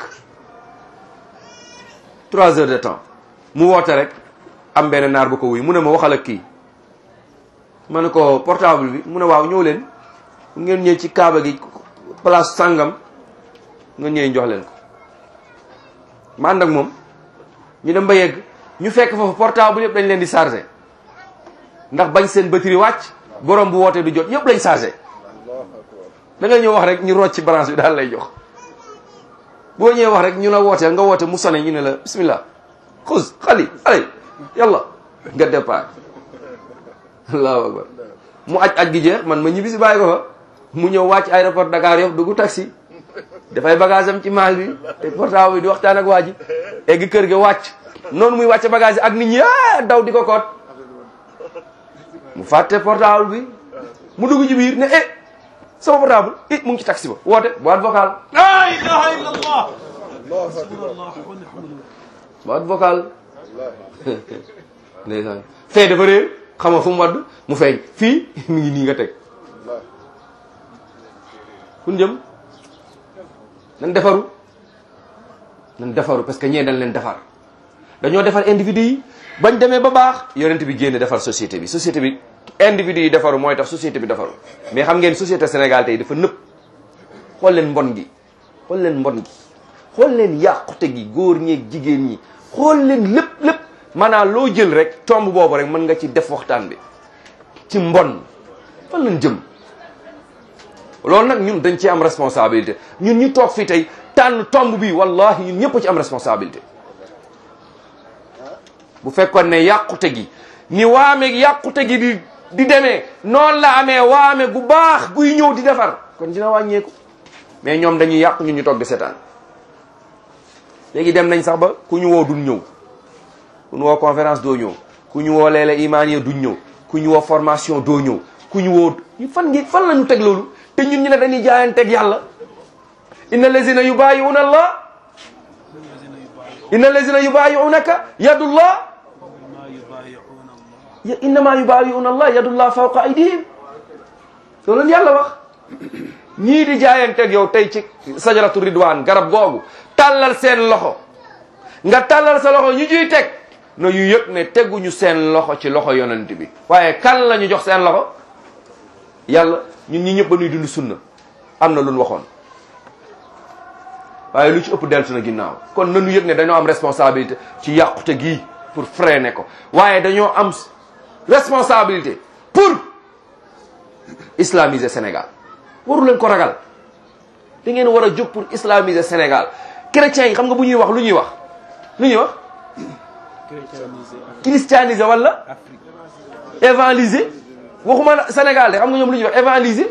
trois heures de temps mu woote rek am benn naar bu ko wuy mu ne ma waxal ak kii ma ne ko portable bi mu ne waaw ñëw leen ngeen ñëw ci kaaba gi place sàngam nga ñëw jox leen ko ma ànd ak moom ñu dem ba yegg ñu fekk foofu portable yëpp dañ leen di chargé ndax bañ seen batterie wàcc borom bu wootee du jot yëpp lañ chargé da nga ñëw wax rek ñu rocc ci branche bi daal lay jox boo ñëwee wax rek ñu la wooteel nga woote mu sone ñu ne la bismillah xus xali allez yàlla nga départ allahu akbar mu aj aj gi jeex man ma ñibbi si bàyyi ko fa mu ñëw wàcc aéroport Dakar yof dugg taxi dafay bagage am ci maal bi te portable bi di waxtaan ak waa ji egg kër ga wàcc noonu muy wàcce bagage ak nit ñi ah daw di ko koot mu fàtte portable bi mu dugg ci biir ne eh sama portable eh mu ngi ci taxi ba woote boîte vocale la ilaha illallah boîte vocale ndeysaan fee dafa réer xam nga fu mu wadd mu feeñ fii mi ngi nii nga teg kun jëm nan defaru nan defaru parce que ñee dañ leen defar dañoo defar individu yi bañ demee ba baax yonent bi génn defar société bi société bi individu yi defaru mooy tax société bi defaru mais xam ngeen société Sénégal tey dafa nëpp xool leen mbon gi xool leen mbon gi xool leen yàqute gi góor ñeeg jigéen ñi xool leen lépp lépp maanaam loo jël rek tomb boobu rek mën nga ci def waxtaan bi ci mbon fan lañ jëm loolu nag ñun dañ ci am responsabilité ñun ñu toog fii tey tànn tomb bi wallahi ñun ñëpp ci am responsabilité bu fekkoon ne yàqute gi ni waame yàqute gi di di demee noonu la amee waame gu baax guy ñëw di defar kon dina wàññeeku mais ñoom dañuy yàq ñun ñu toog di seetaan léegi dem nañ sax ba ku ñu woo dul ñëw ku ñu woo conférence doo ñëw ku ñu woo leele imaan ya duñ ñëw ku ñu woo formation doo ñëw ku ñu woo fan ngi fan la ñu teg loolu te ñun ñu ne dañuy jaayanteeg yàlla inna lazina yubayi'una allah inna lazina yubayi'unaka yadullah innama yubayi'una allah yadullah fawqa aydihim loolu leen yàlla wax ñii di jaayanteeg yow tey ci sajaratu ridwan garab googu tàllal seen loxo nga tàllal sa loxo ñu ciy teg no yu yëg ne teguñu seen loxo ci loxo yonent bi waaye kan la ñu jox seen loxo yàlla ñun ñi ñëpp ba nuy dund sunna am na lu ñu waxoon waaye lu ci ëpp deltu na ginnaaw kon nanu yëg ne dañoo am responsabilité ci yàqute gii pour freiner ko waaye dañoo am responsabilité pour islamiser Sénégal waru leen ko ragal da ngeen war a jóg pour islamiser Sénégal chrétiens yi xam nga bu ñuy wax lu ñuy wax lu ñuy wax christianiser wala évangéliser waxuma Sénégal de xam nga ñoom lu ñuy wax évangéliser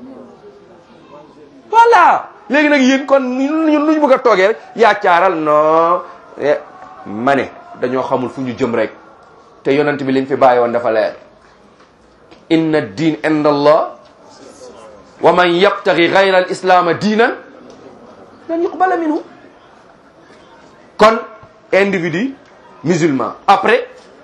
voilà léegi nag yéen kon ñun lu ñu bëgg a toogee rek yaacaaral non ma ne dañoo xamul fu ñu jëm rek te yonent bi liñ fi bàyyi woon dafa leer inna diin inda allah wa man yabtagi gayra al islaama diinan lan yuqbala minhu kon individu musulman après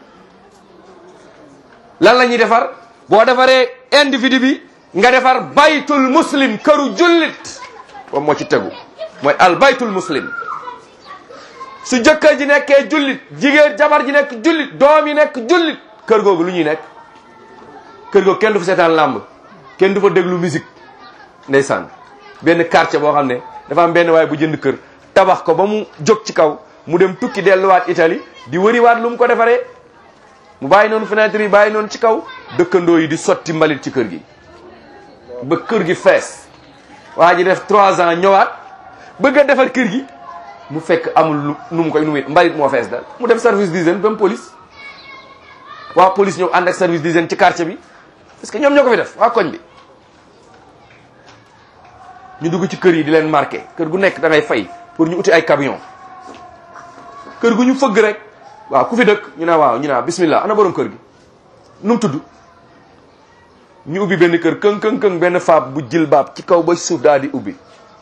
lan la ñuy defar boo defaree individu bi nga defar baytul muslim këru jullit moom moo ci tegu mooy al baytul muslim su jëkkër ji nekkee jullit jigéen jabar ji nekk jullit doom yi nekk jullit kër googu lu ñuy nekk kër googu kenn du fa seetaan làmb kenn du fa déglu musique ndeysaan benn quartier boo xam ne dafa am benn waaye bu jënd kër tabax ko ba mu jóg ci kaw mu dem tukki delluwaat Italie di wëriwaat lu mu ko defaree mu bàyyi noonu fenêtre yi bàyyi noonu ci kaw dëkkandoo yi di sotti mbalit ci kër gi ba kër gi fees waa ji def trois ans ñëwaat bëgg a defar kër gi mu fekk amul lu nu mu koy nu muy mbalit moo fees dal mu dem service d'hygiène ba mu police waa police ñëw ànd ak service d'hygiène ci quartier bi parce que ñoom ñoo ko fi def waa koñ bi ñu dugg ci kër yi di leen marqué kër gu nekk da ngay fay pour ñu uti ay camion kër gu ñu fëgg rek waaw ku fi dëkk ñu ne waaw ñu ne bismillah ana borom kër gi nu mu tudd ñu ubbi benn kër këng këng këng benn faab bu jil baab ci kaw ba suuf daal di ubbi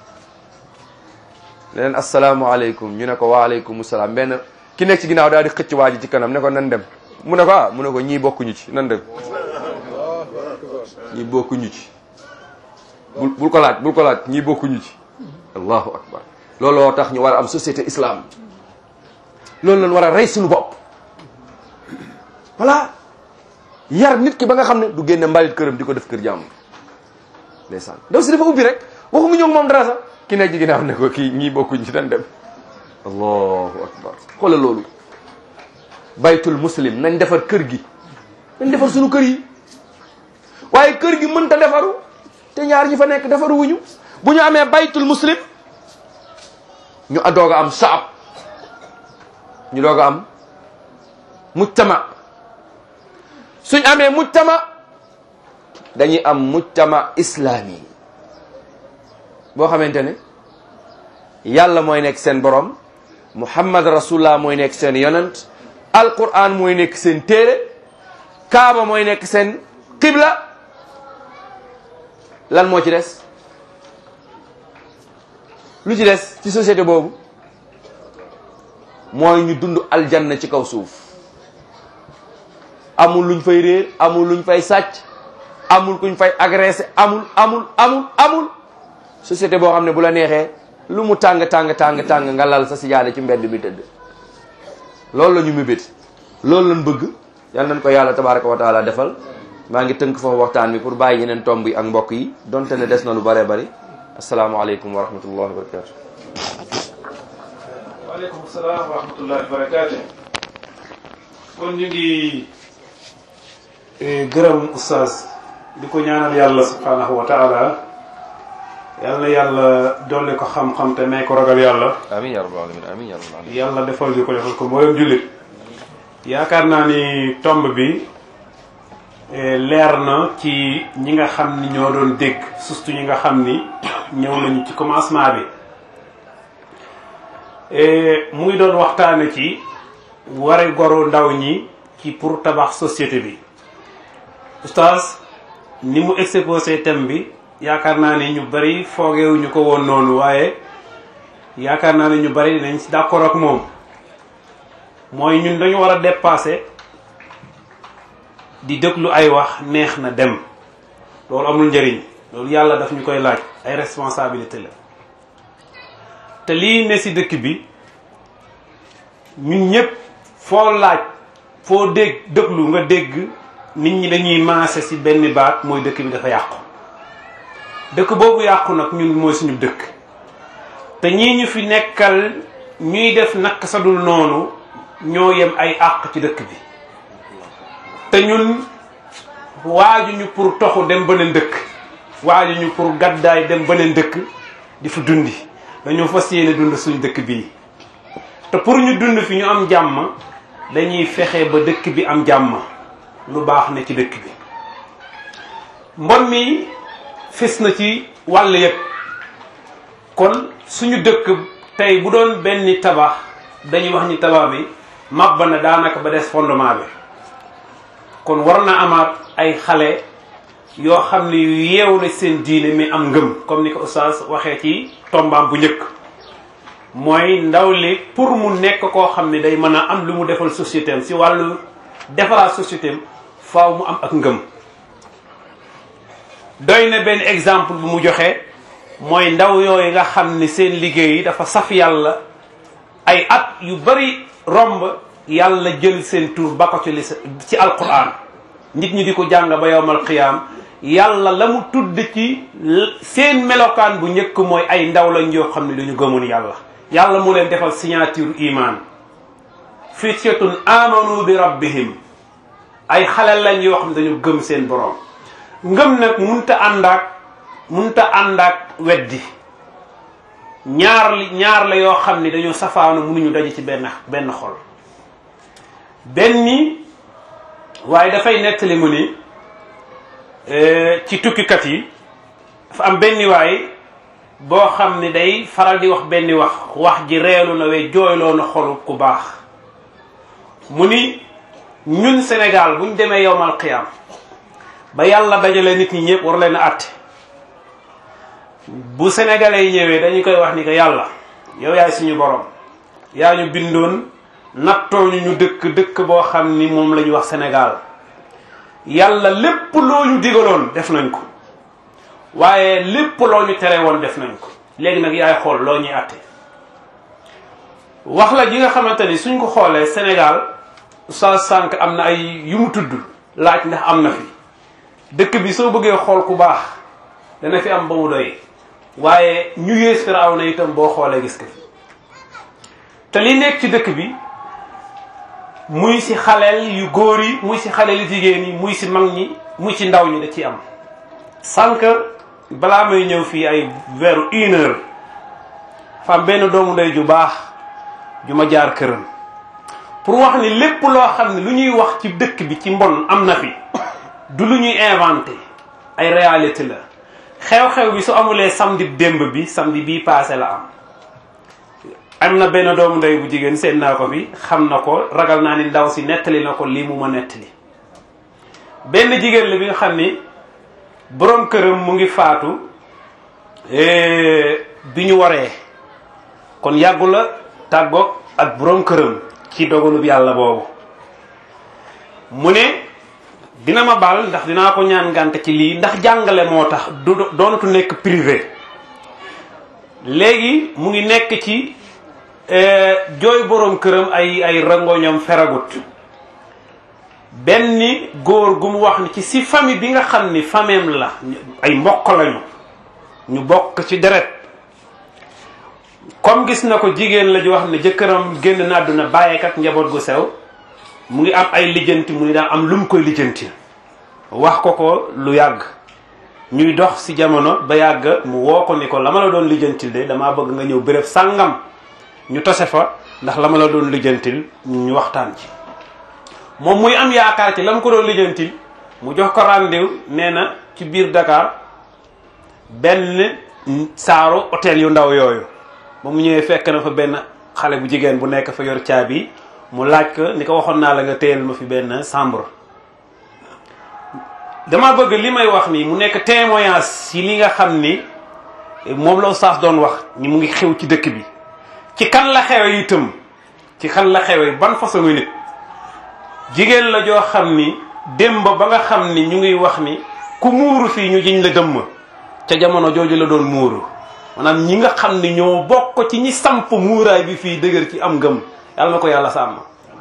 leneen asalaamaaleykum ñu ne ko waaleykum salaam benn ki nekk ci ginnaaw daal di xëcc waa ji ci kanam ne ko nan dem mu ne ko ah mu ne ko ñii bokkuñu ci nan dem ñii bokkuñu ci bul bul ko laaj bul ko laaj ñii bokkuñu ci allahu akbar looloo tax ñu war a am société islam loolu lañ war a rey suñu bopp voilà yar nit ki ba nga xam ne du génne mbalit këram di ko def kër jàmm ndeysaan ndaw si dafa ubbi rek waxuñu ñoo moom dara sax ki nekk ci ginnaaw ne ko kii ñii bokkuñ ci dañ dem allahu akbar xoolal loolu baytul muslim nañ defar kër gi nañ defar suñu kër yi waaye kër gi mënta defaru te ñaar ñi fa nekk defaru wuñu bu ñu amee baytul muslim ñu doog a am saab ñu doog a am mujtama suñ amee mujtama dañuy am mujtama islami boo xamante ne yàlla mooy nekk seen borom muhammad rasulullah mooy nekk seen yonent alquran mooy nekk seen téere kaaba mooy nekk seen qibla lan moo ci des lu ci des ci société boobu mooy ñu dund aljanna ci kaw suuf amul luñ fay réer amul luñ fay sàcc amul kuñ fay agressé amul amul amul amul société boo xam ne bu la neexee lu mu tàng tàng tàng tàng nga lal sa sijaada ci mbedd bi tëdd loolu la ñu mébét loolu lañ bëgg yal nañ ko yàlla tabaraka wa taala defal maa ngi tënk foofu waxtaan bi pour bàyyi yeneen tomb yi ak mbokk yi donte ne des na lu bëree bëri asalaamaaleykum wa rahmatullahi wa barakatu waaleykum salaam wa rahmatullahi wa barakatu kon ñu ngi gërëm oustaz di ko ñaanal yàlla subhanahu wa taala yal na yàlla dolli ko xam-xam te may ko ragal yàlla amin ya rabbal alamin amin ya rabbal alamin yàlla defal ñu ko defal ko mboolem jullit yaakaar naa ni tomb bi leer na ci ñi nga xam ni ñoo doon dégg surtout ñi nga xam ni ñëw nañu ci commencement bi mu ngi doon waxtaane ci ware goru ndaw ñi ci pour tabax société bi oustaz ni mu exposé thème bi yaakaar naa ne ñu bari foogewuñu ko woon noonu waaye yaakaar naa ne ñu bari dinañ ci d'accord ak moom mooy ñun dañu war a dépasser di déglu ay wax neex na dem loolu amul njëriñ loolu yàlla daf ñu koy laaj ay responsabilité la te lii ne ci dëkk bi ñun ñëpp foo laaj foo dégg déglu nga dégg nit ñi dañuy maase ci benn baat mooy dëkk bi dafa yàqu dëkk boobu yàqu nag ñun mooy suñu dëkk te ñii ñu fi nekkal ñuy def nakk sadul noonu ñoo yem ay àq ci dëkk bi te ñun waajuñu pour toxu dem beneen dëkk waajuñu pour gàddaay dem beneen dëkk di fa dundi dañoo fas yéene dund suñ dëkk bii te pour ñu dund fi ñu am jàmm dañuy fexe ba dëkk bi am jàmm lu baax ne ci dëkk bi mbon mi fis na ci wàll yëpp kon suñu dëkk tey bu doon benn tabax dañuy wax ni tabax bi màbba na daanaka ba des fondement bi kon war na amaat ay xale yoo xam ne yu yeewu na seen diine mi am ngëm comme ni ko oustaz waxee ci tombaam bu njëkk mooy ndaw li pour mu nekk koo xam ne day mën a am lu mu defal société am si wàllu defaraat société am faaw mu am ak ngëm doy na benn exemple bu mu joxe mooy ndaw yooyu nga xam ni seen liggéey yi dafa saf yàlla ay at yu bari romb yàlla jël seen tur ba ko ci li ci alquran nit ñi di ko jàng ba yowmal qiyaam yàlla la mu tudd ci seen melokaan bu njëkk mooy ay ndaw lañ yoo xam ne dañu gëmoon yàlla yàlla mu leen defal signature iman fityatun amanu bi rabbihim ay xale lañ yoo xam ne dañu gëm seen borom ngëm nag munta ànd ak munta ànd ak weddi ñaar li ñaar la yoo xam ne dañoo safaanu mënuñu daje ci benn benn xol benn waaye dafay nettali mu ni ci tukkikat yi dafa am benn waay boo xam ne day faral di wax benn wax wax ji reelu na we jooyloo na xolu ku baax mu ni ñun Sénégal buñ demee yowmal qiyaam ba yàlla dajale nit ñi ñëpp war leen a àtte bu sénégalais yi ñëwee dañu koy wax ni que yàlla yow yaay suñu borom yaa ñu bindoon nattoo ñu ñu dëkk dëkk boo xam ni moom la ñu wax Sénégal yàlla lépp loo ñu digaloon def nañ ko waaye lépp loo ñu tere woon def nañ ko léegi nag yaay xool loo ñuy àtte wax la ji nga xamante ni suñ ko xoolee Sénégal sa sànq am na ay yu mu tudd laaj ndax am na fi dëkk bi soo bëggee xool ku baax dana fi am ba mu doy waaye ñu yées firaaw na itam boo xoolee gis ko fi te li nekk ci dëkk bi muy ci xaleel yu góor yi muy ci xaleel yu jigéen yi muy ci mag ñi muy ci ndaw ñi da ci am sànq balaa may ñëw fii ay vers une heure fa am benn doomu ndey ju baax ju ma jaar këram pour wax ni lépp loo xam ne lu ñuy wax ci dëkk bi ci mbon am na fi du lu ñuy inventé ay réalité la xew-xew bi su amulee samedi démb bi samedi bii passé la am am na benn doomu ndey bu jigéen seen naa ko fi xam na ko ragal naa ni ndaw si nettali na ko lii mu ma nettali benn jigéen la bi nga xam ni boroom këram mu ngi faatu bi ñu waree kon yàggu la tàggoog ak boroom këram ci dogalub yàlla boobu mu ne dina ma baal ndax dinaa ko ñaan ngànt ci lii ndax jàngale moo tax du doonatu nekk privé léegi mu ngi nekk ci jooy boroom këram ay ay rangoñam feragut benn góor gu mu wax ni ci si famille bi nga xam ni fameem la ay mbokk lañu ñu bokk ci deret comme gis na ko jigéen la ju wax ne jëkkëram génn na àdduna bàyyeek ak njaboot gu sew mu ngi am ay lijjanti mu ngi daan am lu mu koy lijjanti wax ko ko lu yàgg ñuy dox ci jamono ba yàgg mu woo ko ni ko la ma la doon lijjantil de damaa bëgg nga ñëw béréb sàngam ñu tase fa ndax la ma la doon lijjantil ñu waxtaan ci moom muy am yaakaar ci la mu ko doon lijjantil mu jox ko rendez-vous nee na ci biir Dakar benn saaru hôtel yu ndaw yooyu ba mu ñëwee fekk na fa benn xale bu jigéen bu nekk fa yor caabi mu laaj ko ni ko waxoon naa la nga téyel ma fi benn chambre dama bëgg li may wax nii mu nekk témoignage ci li nga xam ni moom la oustaz doon wax ni mu ngi xew ci dëkk bi ci kan la xewe itam ci kan la xewe ban façon nit jigéen la joo xam ni démb ba nga xam ni ñu ngi wax ni ku muuru fii ñu jiñ la dëmm ca jamono jooju la doon muuru maanaam ñi nga xam ni ñoo bokk ci ñi samp muuraay bi fii dëgër ci am ngëm yàlla na ko yàlla sàmm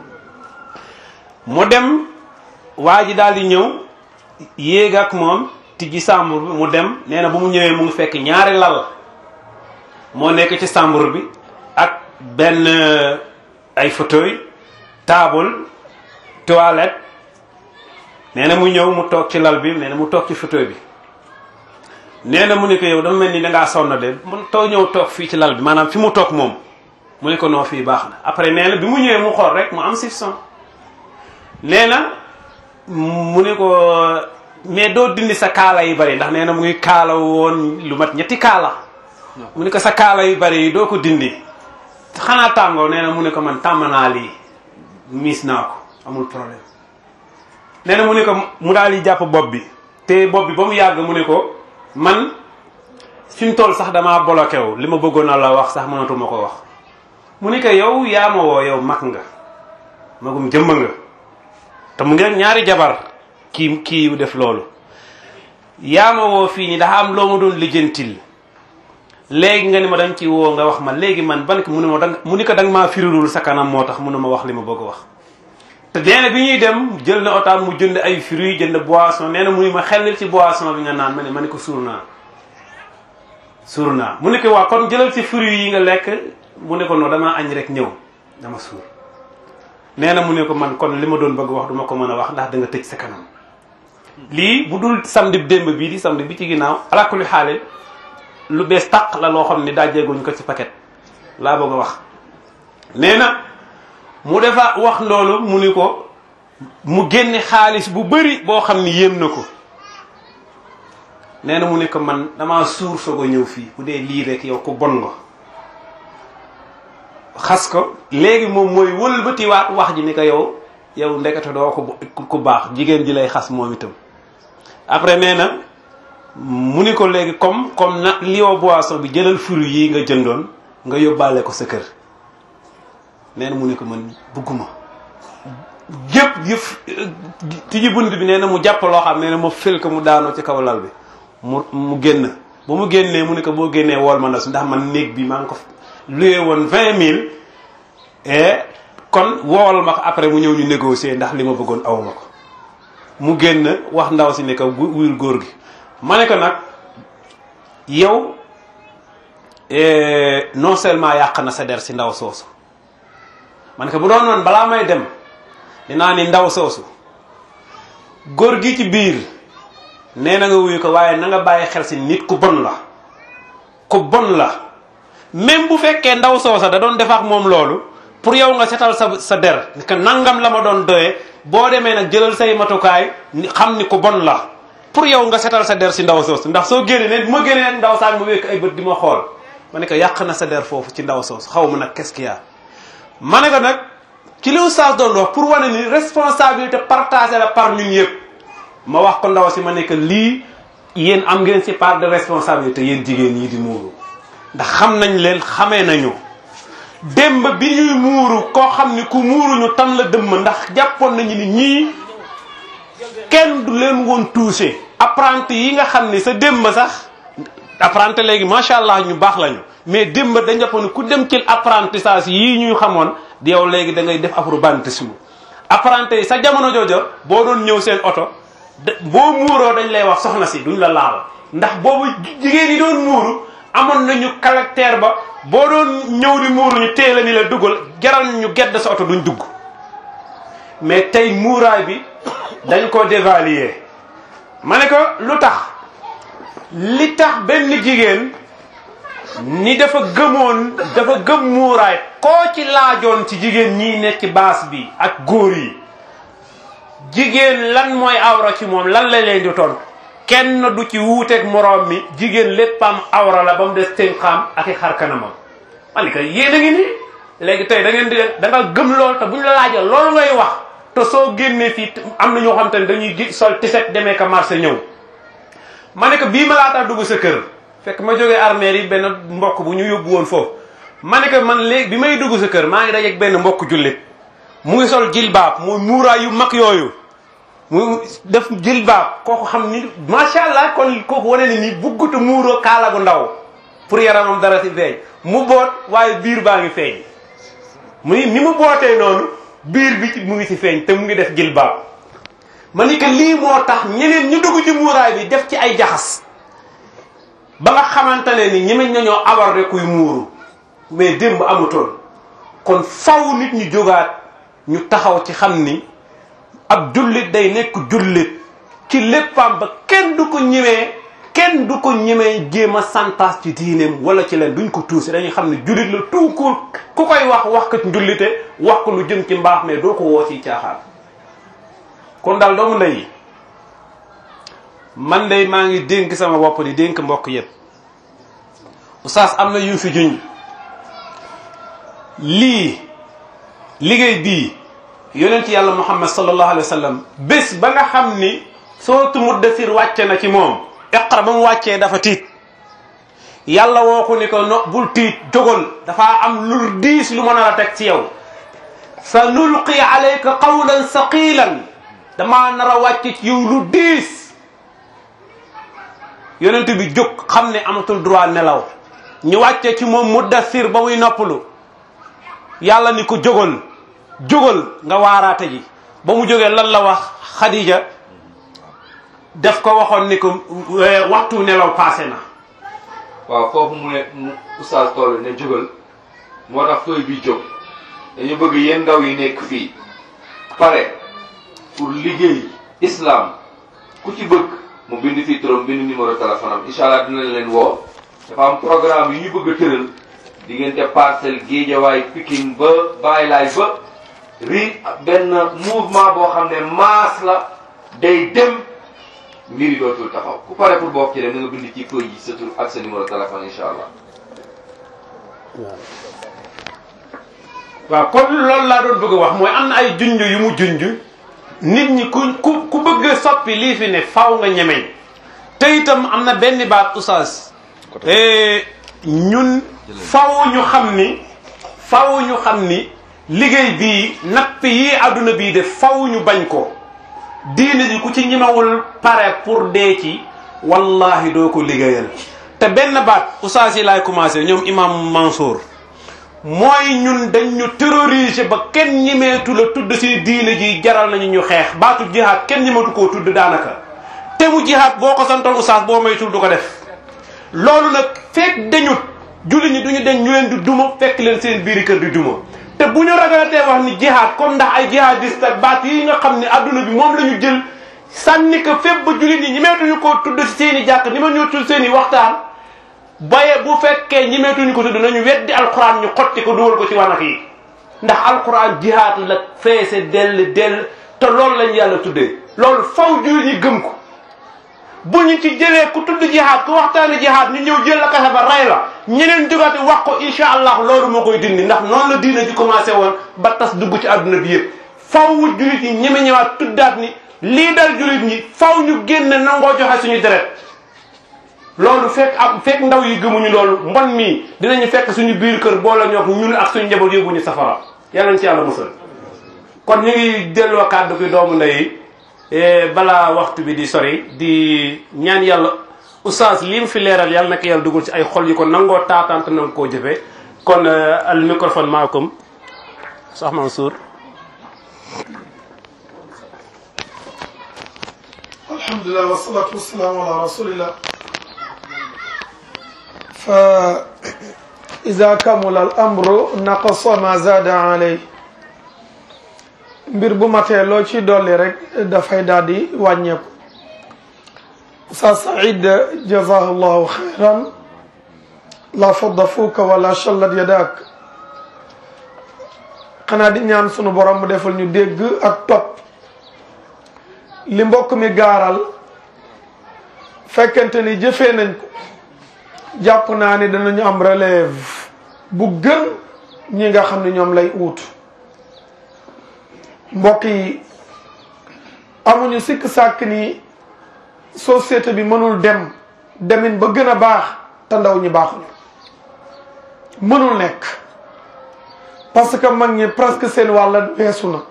mu dem waa ji daal di ñëw yéeg ak moom tijji chambre bi mu dem nee na bu mu ñëwee mu ngi fekk ñaari lal moo nekk ci chambre bi ak benn ay fauteuil table toilette nee na mu ñëw mu toog ci lal bi nee na mu toog ci fauteuil bi nee na mu ne ko yow dama mel ni dangaa sonn de mu too ñëw toog fii ci lal bi maanaam fi mu toog moom mu ne ko noo fii baax na après nee na bi mu ñëwee mu xool rek mu am soupçon nee na mu ne ko mais doo dindi sa kaala yu bari ndax nee na mu ngi kaala woon lu mat ñetti kaala mu ne ko sa kaala yu bari yi doo ko dindi xanaa tàngoo nee na mu ne ko man tàmm naa lii miis naa ko amul problème nee na mu ne ko mu daal di jàpp bopp bi te bopp bi ba mu yàgg mu ne ko man fi mu toll sax damaa bloqué wu li ma bëggoon a la wax sax mënatuma ko wax mu ne ko yow yaa ma woo yow mag nga magum jëmm nga te mu ngi rek ñaari jabar kii kii def loolu yaa ma woo fii nii dafa am loo ma doon lijjantil léegi nga ni ma dañ ci woo nga wax ma léegi man ban mu ne ma danga mu ni ko danga maa firirul sa kanam moo tax mu ne ma wax li ma bëgg a wax te nee na bi ñuy dem jël na otaam mu jënd ay fruits jënd boisson nee na mu ni ma xel ci boisson bi nga naan ma ne ma ne ko suur naa suur naa mu ne ko waa kon jëlal ci fruits yi nga lekk mu ne ko non damaa añ rek ñëw dama suur nee na mu ne ko man kon li ma doon bëgg wax duma ko mën a wax ndax da nga tëj sa kanam lii bu dul samedi démb bii di samedi bi ci ginnaaw alakuli xaale lu bees tàq la loo xam ne daajeeguñ ko ci paquet laa bëgg a wax nee na mu defa wax loolu mu ni ko mu génne xaalis bu bëri boo xam ni yéem na ko nee na mu ne ko man damaa suur soog a ñëw fii bu dee lii rek yow ku bon nga xas ko léegi moom mooy wëlbatiwaat wax ji ni ko yow yow ndekete doo ko ku baax jigéen ji lay xas moom itam après nee na mu ni ko léegi comme comme na lioo boisson bi jëlal fruit yi nga jëndoon nga yóbbaale ko sa kër nee na mu ni ko man bugguma yëpp yëf tijji bunt bi nee na mu jàpp loo xam nee na ma fël ko mu daanoo ci kaw lal bi mu mu génn ba mu génnee mu ni ko boo génnee wool ma ndax ndax man néeg bi maa ngi ko luye woon vingt mille et kon wool ma ko après mu ñëw ñu négocier ndax li ma bëggoon aw ma ko mu génn wax ndaw si ne ko wuyul góor gi ma ne ko nag yow non seulement yàq na sa der si ndaw soosu ma ne ko bu doon noonu balaa may dem dinaa ni ndaw soosu góor gi ci biir nee na nga wuyu ko waaye na nga bàyyi xel si nit ku bon la ku bon la même bu fekkee ndaw soosa da doon def ak moom loolu pour yow nga setal sa sa der que nangam la ma doon doyee boo demee nag jëlal say matukaay xam ni ku bon la pour yow nga setal sa der si ndaw soosu ndax soo génnee ne bu ma génnee nag ndaw saa mu wékk ay bët di ma xool ma ne ko yàq na sa der foofu ci ndaw soosu xaw ma nag qu'est-ce qu'il y a ma ne ko nag ci li Oustaz doon wax pour wane ni responsabilité partagée la par ñun yëpp ma wax ko ndaw si ma ne que lii yéen am ngeen ci part de responsabilité yéen jigéen ñi di muuru ndax xam nañ leen xamee nañu démb bi ñuy muuru koo xam ni ku muuru ñu tan la dëmm ndax jàppoon nañu ni ñii kenn du leen woon touché apprenti yi nga xam ni sa démb sax apprenti léegi macha allah ñu baax lañu mais démb dañ jàppoon ni ku dem ci apprentissage yii ñuy xamoon di yow léegi da ngay def afro bantisme apprenti yi sa jamono joojo boo doon ñëw seen oto boo muuroo dañ lay wax soxna si duñ la laal ndax boobu jigéen yi doon muuru amoon nañu caractère ba boo doon ñëw di muuru ñu téye la ni la dugal jaral ñu gedd sa oto duñ dugg mais tey muuraay bi dañ ko dévaluer ma ne ko lu tax li tax benn jigéen ni dafa gëmoon dafa gëm muuraay koo ci laajoon ci jigéen ñii nekk ci baas bi ak góor yi jigéen lan mooy awra ci moom lan la leen di toon kenn du ci wuuteeg moroom mi jigéen léppam awra la ba mu des tënkaam ak i xar kanamam ma ne ko yéen a ngi nii léegi tey da ngeen di da nga gëm loolu te bu ñu la laajee loolu ngay wax te soo génnee fii am na ñoo xam te ne dañuy gi sol tiset demee ka marché ñëw ma ne ko bii ma laataa dugg sa kër fekk ma jógee armée yi benn mbokk bu ñu yóbbu woon foofu ma ne ko man léegi bi may dugg sa kër maa ngi dajeeg benn mbokk jullit mu ngi sol jilbaab muy muuraay yu mag yooyu mu def jilbaab kooku xam ni macha allah kon kooku wane ni nii buggutu muuroo kaala gu ndaw pour yaramam dara si feeñ mu boot waaye biir baa ngi feeñ mu ni ni mu bootee noonu biir bi ci mu ngi si feeñ te mu ngi def jilbaab ma ni que lii moo tax ñeneen ñu dugg ci muuraay bi def ci ay jaxas ba nga xamante ne ni ñemeñ nañoo aborder kuy muuru mais démb amutoon kon faw nit ñu jógaat ñu taxaw ci xam ni ab jullit day nekk jullit ci léppam ba kenn du ko ñemee kenn du ko ñemee jéem a santaas ci diineem wala ci leen duñ ko tuusi dañuy xam ne jullit la tout court ku koy wax wax ko njullite wax ko lu jëm ci mbaax mais doo ko woo ci caaxaan kon daal doomu ndey yi man day maa ngi dénk sama bopp di dénk mbokk yépp oustaz am na yu fi juñ lii liggéey bii yonent yàlla muhammad sallallahu alayhi wa sallam bés ba nga xam ni sootu muddasir wàcce na ci moom iqra ba mu wàccee dafa tiit yàlla woo ko ni ko no bul tiit jógal dafa am lu diis lu mën a la teg ci yow sa nulqi alayka qawlan saqilan damaa nar a wàcce ci yow lu diis yonent bi jóg xam ne amatul droit nelaw ñu wàcce ci moom muddasir ba muy noppalu yàlla ni ko jógal jógal nga waaraate ji ba mu jógee lan la wax Khadija def ko waxoon ni ko waxtu nelaw passé na waaw foofu mu ne mu oustaz toll ne jógal moo tax fooy bi jóg dañu bëgg yéen ndaw yi nekk fii pare pour liggéey islam ku ci bëgg mu bind fii turam bind numéro téléphone am incha allah dinañ leen woo dafa am programme yu ñu bëgg a tëral diggante parcelle géejawaay Pikine ba bàyyi laay ba ri benn mouvement boo xam ne masse la day dem mbir yi dootul taxaw ku pare pour bokk ci dem na nga bind ci feuille yi sa tur ak sa numéro téléphone incha allah. waaw kon loolu laa doon bëgg a wax mooy am na ay junj yu mu junj nit ñi ku ku ku bëgg a soppi lii fi ne faw nga ñemeñ te itam am na benn baat oustaz ñun faw ñu xam ni faw ñu xam ni liggéey bii napp yi àdduna bii de faw ñu bañ ko diine ji ku ci ñemewul pare pour dee ci wallahi doo ko liggéeyal te benn baat oustaz yi laay commencé ñoom imam Mansour mooy ñun dañ ñu terroriser ba kenn ñemeetu la tudd si diine ji jaral nañu ñu xeex baatu jihaad kenn ñemeetu koo tudd daanaka te mu jihaad boo ko santoon oustaz boo maytul du ko def loolu nag fekk dañut julli ñi duñu den ñu leen di duma fekk leen seen biiri kër di duma te bu ñu ragalatee wax ni jihaad comme ndax ay jihadiste ak baat yi nga xam ne adduna bi moom la ñu jël sànni ko fépp ba jullit ñi ñemeetuñu ko tudd si seen i jàkk ni ma ñëwtul seen i waxtaan baye bu fekkee ñemeetuñu ko tudd nañu weddi alquran ñu xotti ko dugal ko ci wanak yi ndax alquran jihaad la feese dell dell te loolu lañ yàlla tuddee loolu faw jullit ñi gëm ko bu ñu ci jëlee ku tudd jihaad ku waxtaane jihaad ñu ñëw jël la kasa ba rey la ñeneen jógaati wax ko incha allah loolu moo koy dindi ndax noonu la diina ji commencé woon ba tas dugg ci àdduna bi yëpp faw jullit ñi ñeme ñëwaat tuddaat ni lii dal jullit ñi faw ñu génn nangoo joxe suñu deret loolu fekk am fekk ndaw yi gëmuñu loolu mbon mii dinañu fekk suñu biir kër boole ñoo ñun ak suñu njaboot yóbbuñu safara yàlla ci yàlla musal kon ñu ngi delloo kàddu gi doomu ndey balaa waxtu bi di sori di ñaan yàlla oustaz li mu fi leeral yàlla naka yàlla dugal ci ay xol yi ko nangoo taataante nanga koo jëfee kon al microphone maakum Cheikh Mansour alhamdulilah wasalaatu wasalaamu ala rasulillah fa ida kamula al amru naqasa ma zada alay mbir bu matee loo ci dolli rek dafay daal di wàññeeku sa said jazahu llahu xayran la fadda fuuka wala shallat yadak xanaa di ñaan sunu borom mu defal ñu dégg ak topp li mbokk mi gaaral fekkente ni jëfee nañ ko jàpp naa ni danañu am relève bu gën ñi nga xam ne ñoom lay uutu mbokk yi amuñu sikk sàkk ni société bi mënul dem demin ba gën a baax te ndaw ñi baaxuñu mënul nekk parce que mag ñi presque seen wàll weesu na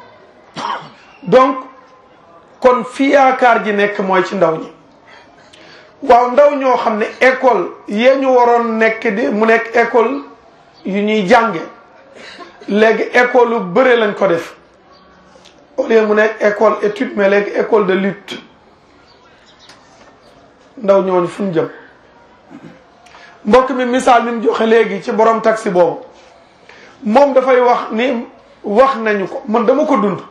donc kon fi yaakaar ji nekk mooy ci ndaw ñi waaw ndaw ñoo xam ne école yee ñu waroon nekk di mu nekk école yu ñuy jànge léegi école lu bëre lañ ko def au lieu mu nekk école étude mais léegi école de lutte ndaw ñooñu fu ñu jëm mbokk mi misaal mi mu joxe léegi ci borom taxi boobu moom dafay wax ni wax nañu ko man dama ko dund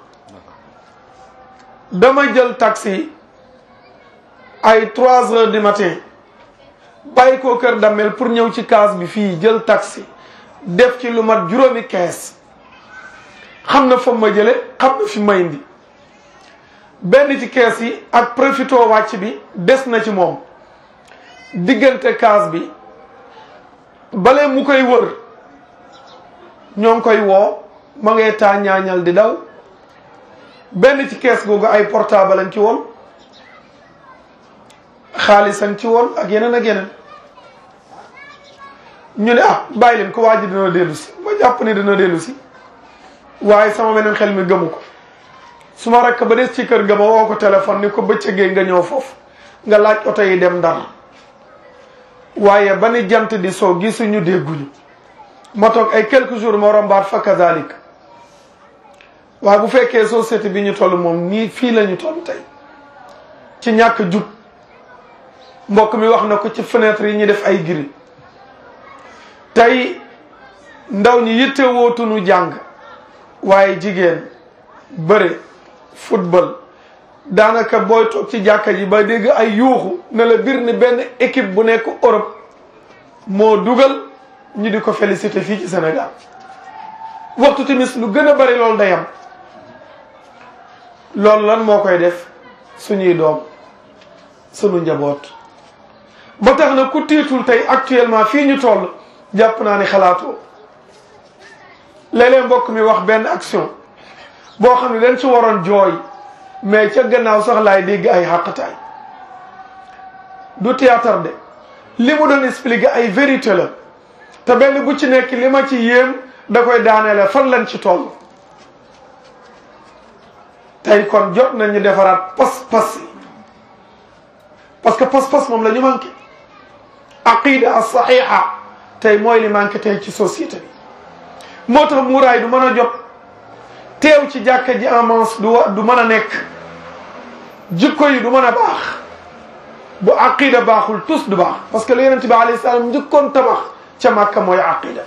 dama jël taxi ay trois heures du matin bàyyi ko kër Damel pour ñëw ci kaas bi fii jël taxi def ci lu mat juróomi kees xam na fa ma jële xam na fi ma indi benn ci kees yi ak profito wàcc bi des na ci moom diggante kaas bi bale mu koy wër ñoo ngi koy woo ma ngay taa ñaañal di daw benn ci kees googu ay portable lañ ci woon xaalisan ci woon ak yeneen ak yeneen ñu ne ah bàyyi leen ko waa ji dina dellu si ma jàpp ne dina dellu si waaye sama beneen xel mi gëmu ko su ma rakk ba des ci kër ga ma woo ko téléphone ni ko bëccëgee nga ñëw foofu nga laaj oto yi dem ndar waaye ba ni jant di soo gisuñu dégguñu ma toog ay quelques jours ma rombaat fa kazalik waaye bu fekkee société bi ñu toll moom nii fii la ñu toll tey ci ñàkk jub mbokk mi wax na ko ci fenêtre yi ñu def ay giri tey ndaw ñi yitte wootunu jàng waaye jigéen bëre football daanaka booy toog ci jàkka ji ba dégg ay yuuxu ne la bir ni benn équipe bu nekk Europe moo dugal ñu di ko félicité fii ci Sénégal waxtu timis lu gën a bari loolu day am loolu lan moo koy def suñuy doom sunu njaboot ba tax na ku tiitul tey actuellement fii ñu toll jàpp naa ni xalaatoo léeg-léeg mbokk mi wax benn action boo xam ne dañ ci waroon jooy mais ca gannaaw sax laay dégg ay xàqataay du théâtre de li mu doon expliquer ay vérité la te benn bu ci nekk li ma ci yéem da koy daaneele fan lañ ci toll tey kon jot nañu defaraat pas-pas yi parce que pas-pas moom la ñu manqué aqida as saxiixa tey mooy li manqué tey ci société bi moo tax muuraay du mën a jot teew ci jàkka ji en manche du du mën a nekk jikko yi du mën a baax bu aqida baaxul tous du baax parce que lu yonent bi alayhi salaam njëkkoon tabax ca màkka mooy aqida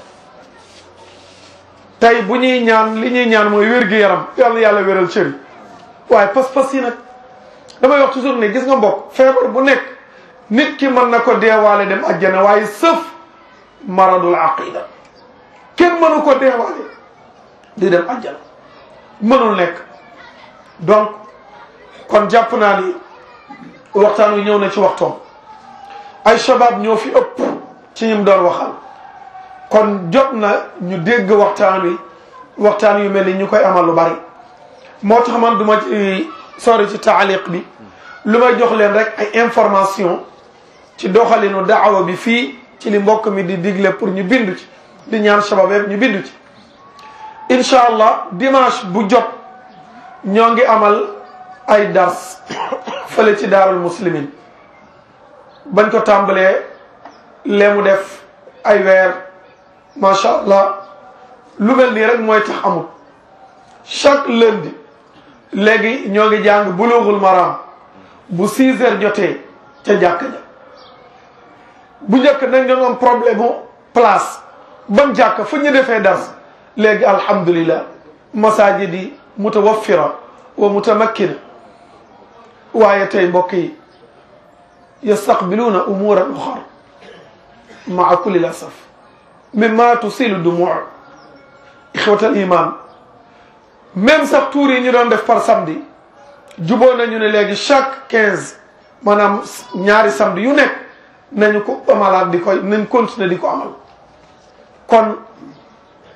tey bu ñuy ñaan li ñuy ñaan mooy wér-gu-yaram yàlla yàlla wéral cëri waaye pas-pas yi nag damay wax toujours ne gis nga mbokk feebar bu nekk nit ki mën na ko deewaale dem ajjana waaye sëf maradul aqida kenn mënu ko deewaale di dem ajjana mënul nekk donc kon jàpp naa ni waxtaan wi ñëw na ci waxtoom ay shabab ñoo fi ëpp ci ñim doon waxal kon jot na ñu dégg waxtaan wi waxtaan yu mel ni ñu koy amal lu bari moo tax man du ma ci sori ci taaliq bi lu may jox leen rek ay information ci doxalinu daawa bi fii ci li mbokk mi di digle pour ñu bindu ci di ñaan shabab yëpp ñu bindu ci incha allah dimanche bu jot ñoo ngi amal ay dars fële ci daarul muslimin bañ ko tàmbalee lee mu def ay weer macha allah lu mel nii rek mooy tax amul chaque lundi léegi ñoo ngi jàng bulughul maram bu 6 heures jotee ca jàkka ja bu njëkk nañ doon am problème mu place ban jàkka fu ñu defee dars léegi alhamdulillah masajid yi mutawaffira wa mutamakkina waaye tey mbokk yi yastaqbiluuna umuran uxar maa kulli lasaf mimma tusilu dumuu ixwat al iman même sax tuur yi ñu doon def par samedi juboo nañu ne léegi chaque quinze maanaam ñaari samedi yu nekk nañu ko amalaat di koy nañ continuer di ko amal kon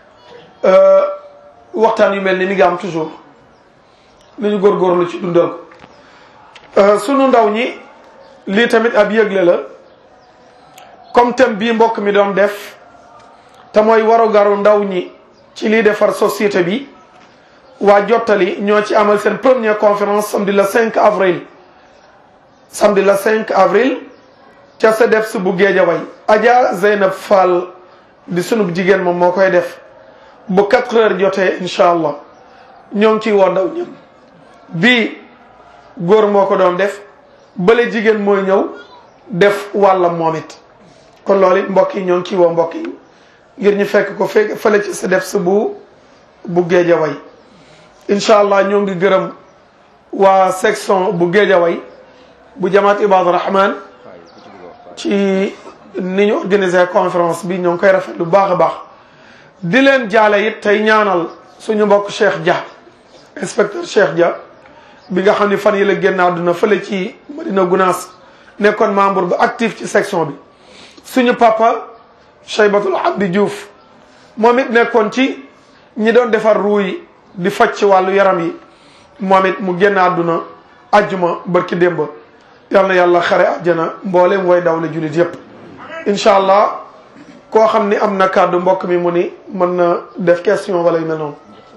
waxtaan yu mel ni mi ngi am toujours nañu góorgóorlu ci dundal ko sunu ndaw ñi lii tamit ab yëgle la comme thème bii mbokk mi doon def te mooy warugaru ndaw ñi ci lii defar société bi waa jottali ñoo ci amal seen première conférence samedi le 5 avril samedi le 5 avril ca CEDEPS bu Géejawaay Adja Zeynab Fall di sunub jigéen moom moo koy def bu 4 heures jotee incha allah ñoo ngi ciy woo ndaw ñëpp bii góor moo ko doon def bële jigéen mooy ñëw def wàllam moom it kon loolu it mbokk yi ñoo ngi ciy woo mbokk yi ngir ñu fekk ko fekk fële ci CEDEPS bu bu Géejawaay incha allah ñoo ngi gërëm waa section bu Géejawaay bu jamaat Ibadu Rahman ci ni ñu organisé conférence bi ñoo ngi koy rafet lu baax a baax di leen jaale it tey ñaanal suñu mbokk Cheikh Dia inspecteur Cheikh Dia bi nga xam ni fan yi la génn àdduna fële ci Madina Gunaas nekkoon membre bu actif ci section bi suñu papa Cheybatul Abdi Diouf moom it nekkoon ci ñi doon defar ruu yi di faj ci wàllu yaram yi moom it mu génn àdduna ajjuma barki démb yal na yàlla xare àjjana mboolem way daw la jullit yépp incha allah koo xam ni am na kàddu mbokk mi mu ni mën na def question wala yu mel noonu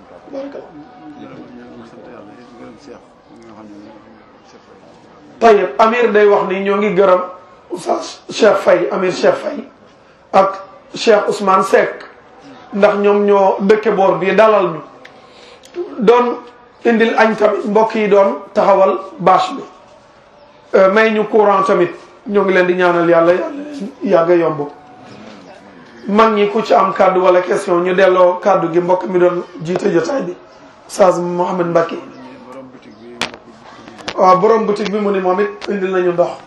tayib amir day wax ni ñoo ngi gërëm oustaz Cheikh Faye amir Cheikh Faye ak Cheikh Ousmane Seck ndax ñoom ñoo dëkke boor bii dalal ñu doon indil añ tamit mbokk yi doon taxawal bâche bi may ñu courant tamit ñoo ngi leen di ñaanal yàlla yàlla yàgga yomb mag ñi ku ci am kàddu wala question ñu delloo kàddu gi mbokk mi doon jiite jotaay bi Oustaz Mouhamed Mbacke waaw borom boutique bi mu ni moom it indil nañu ndox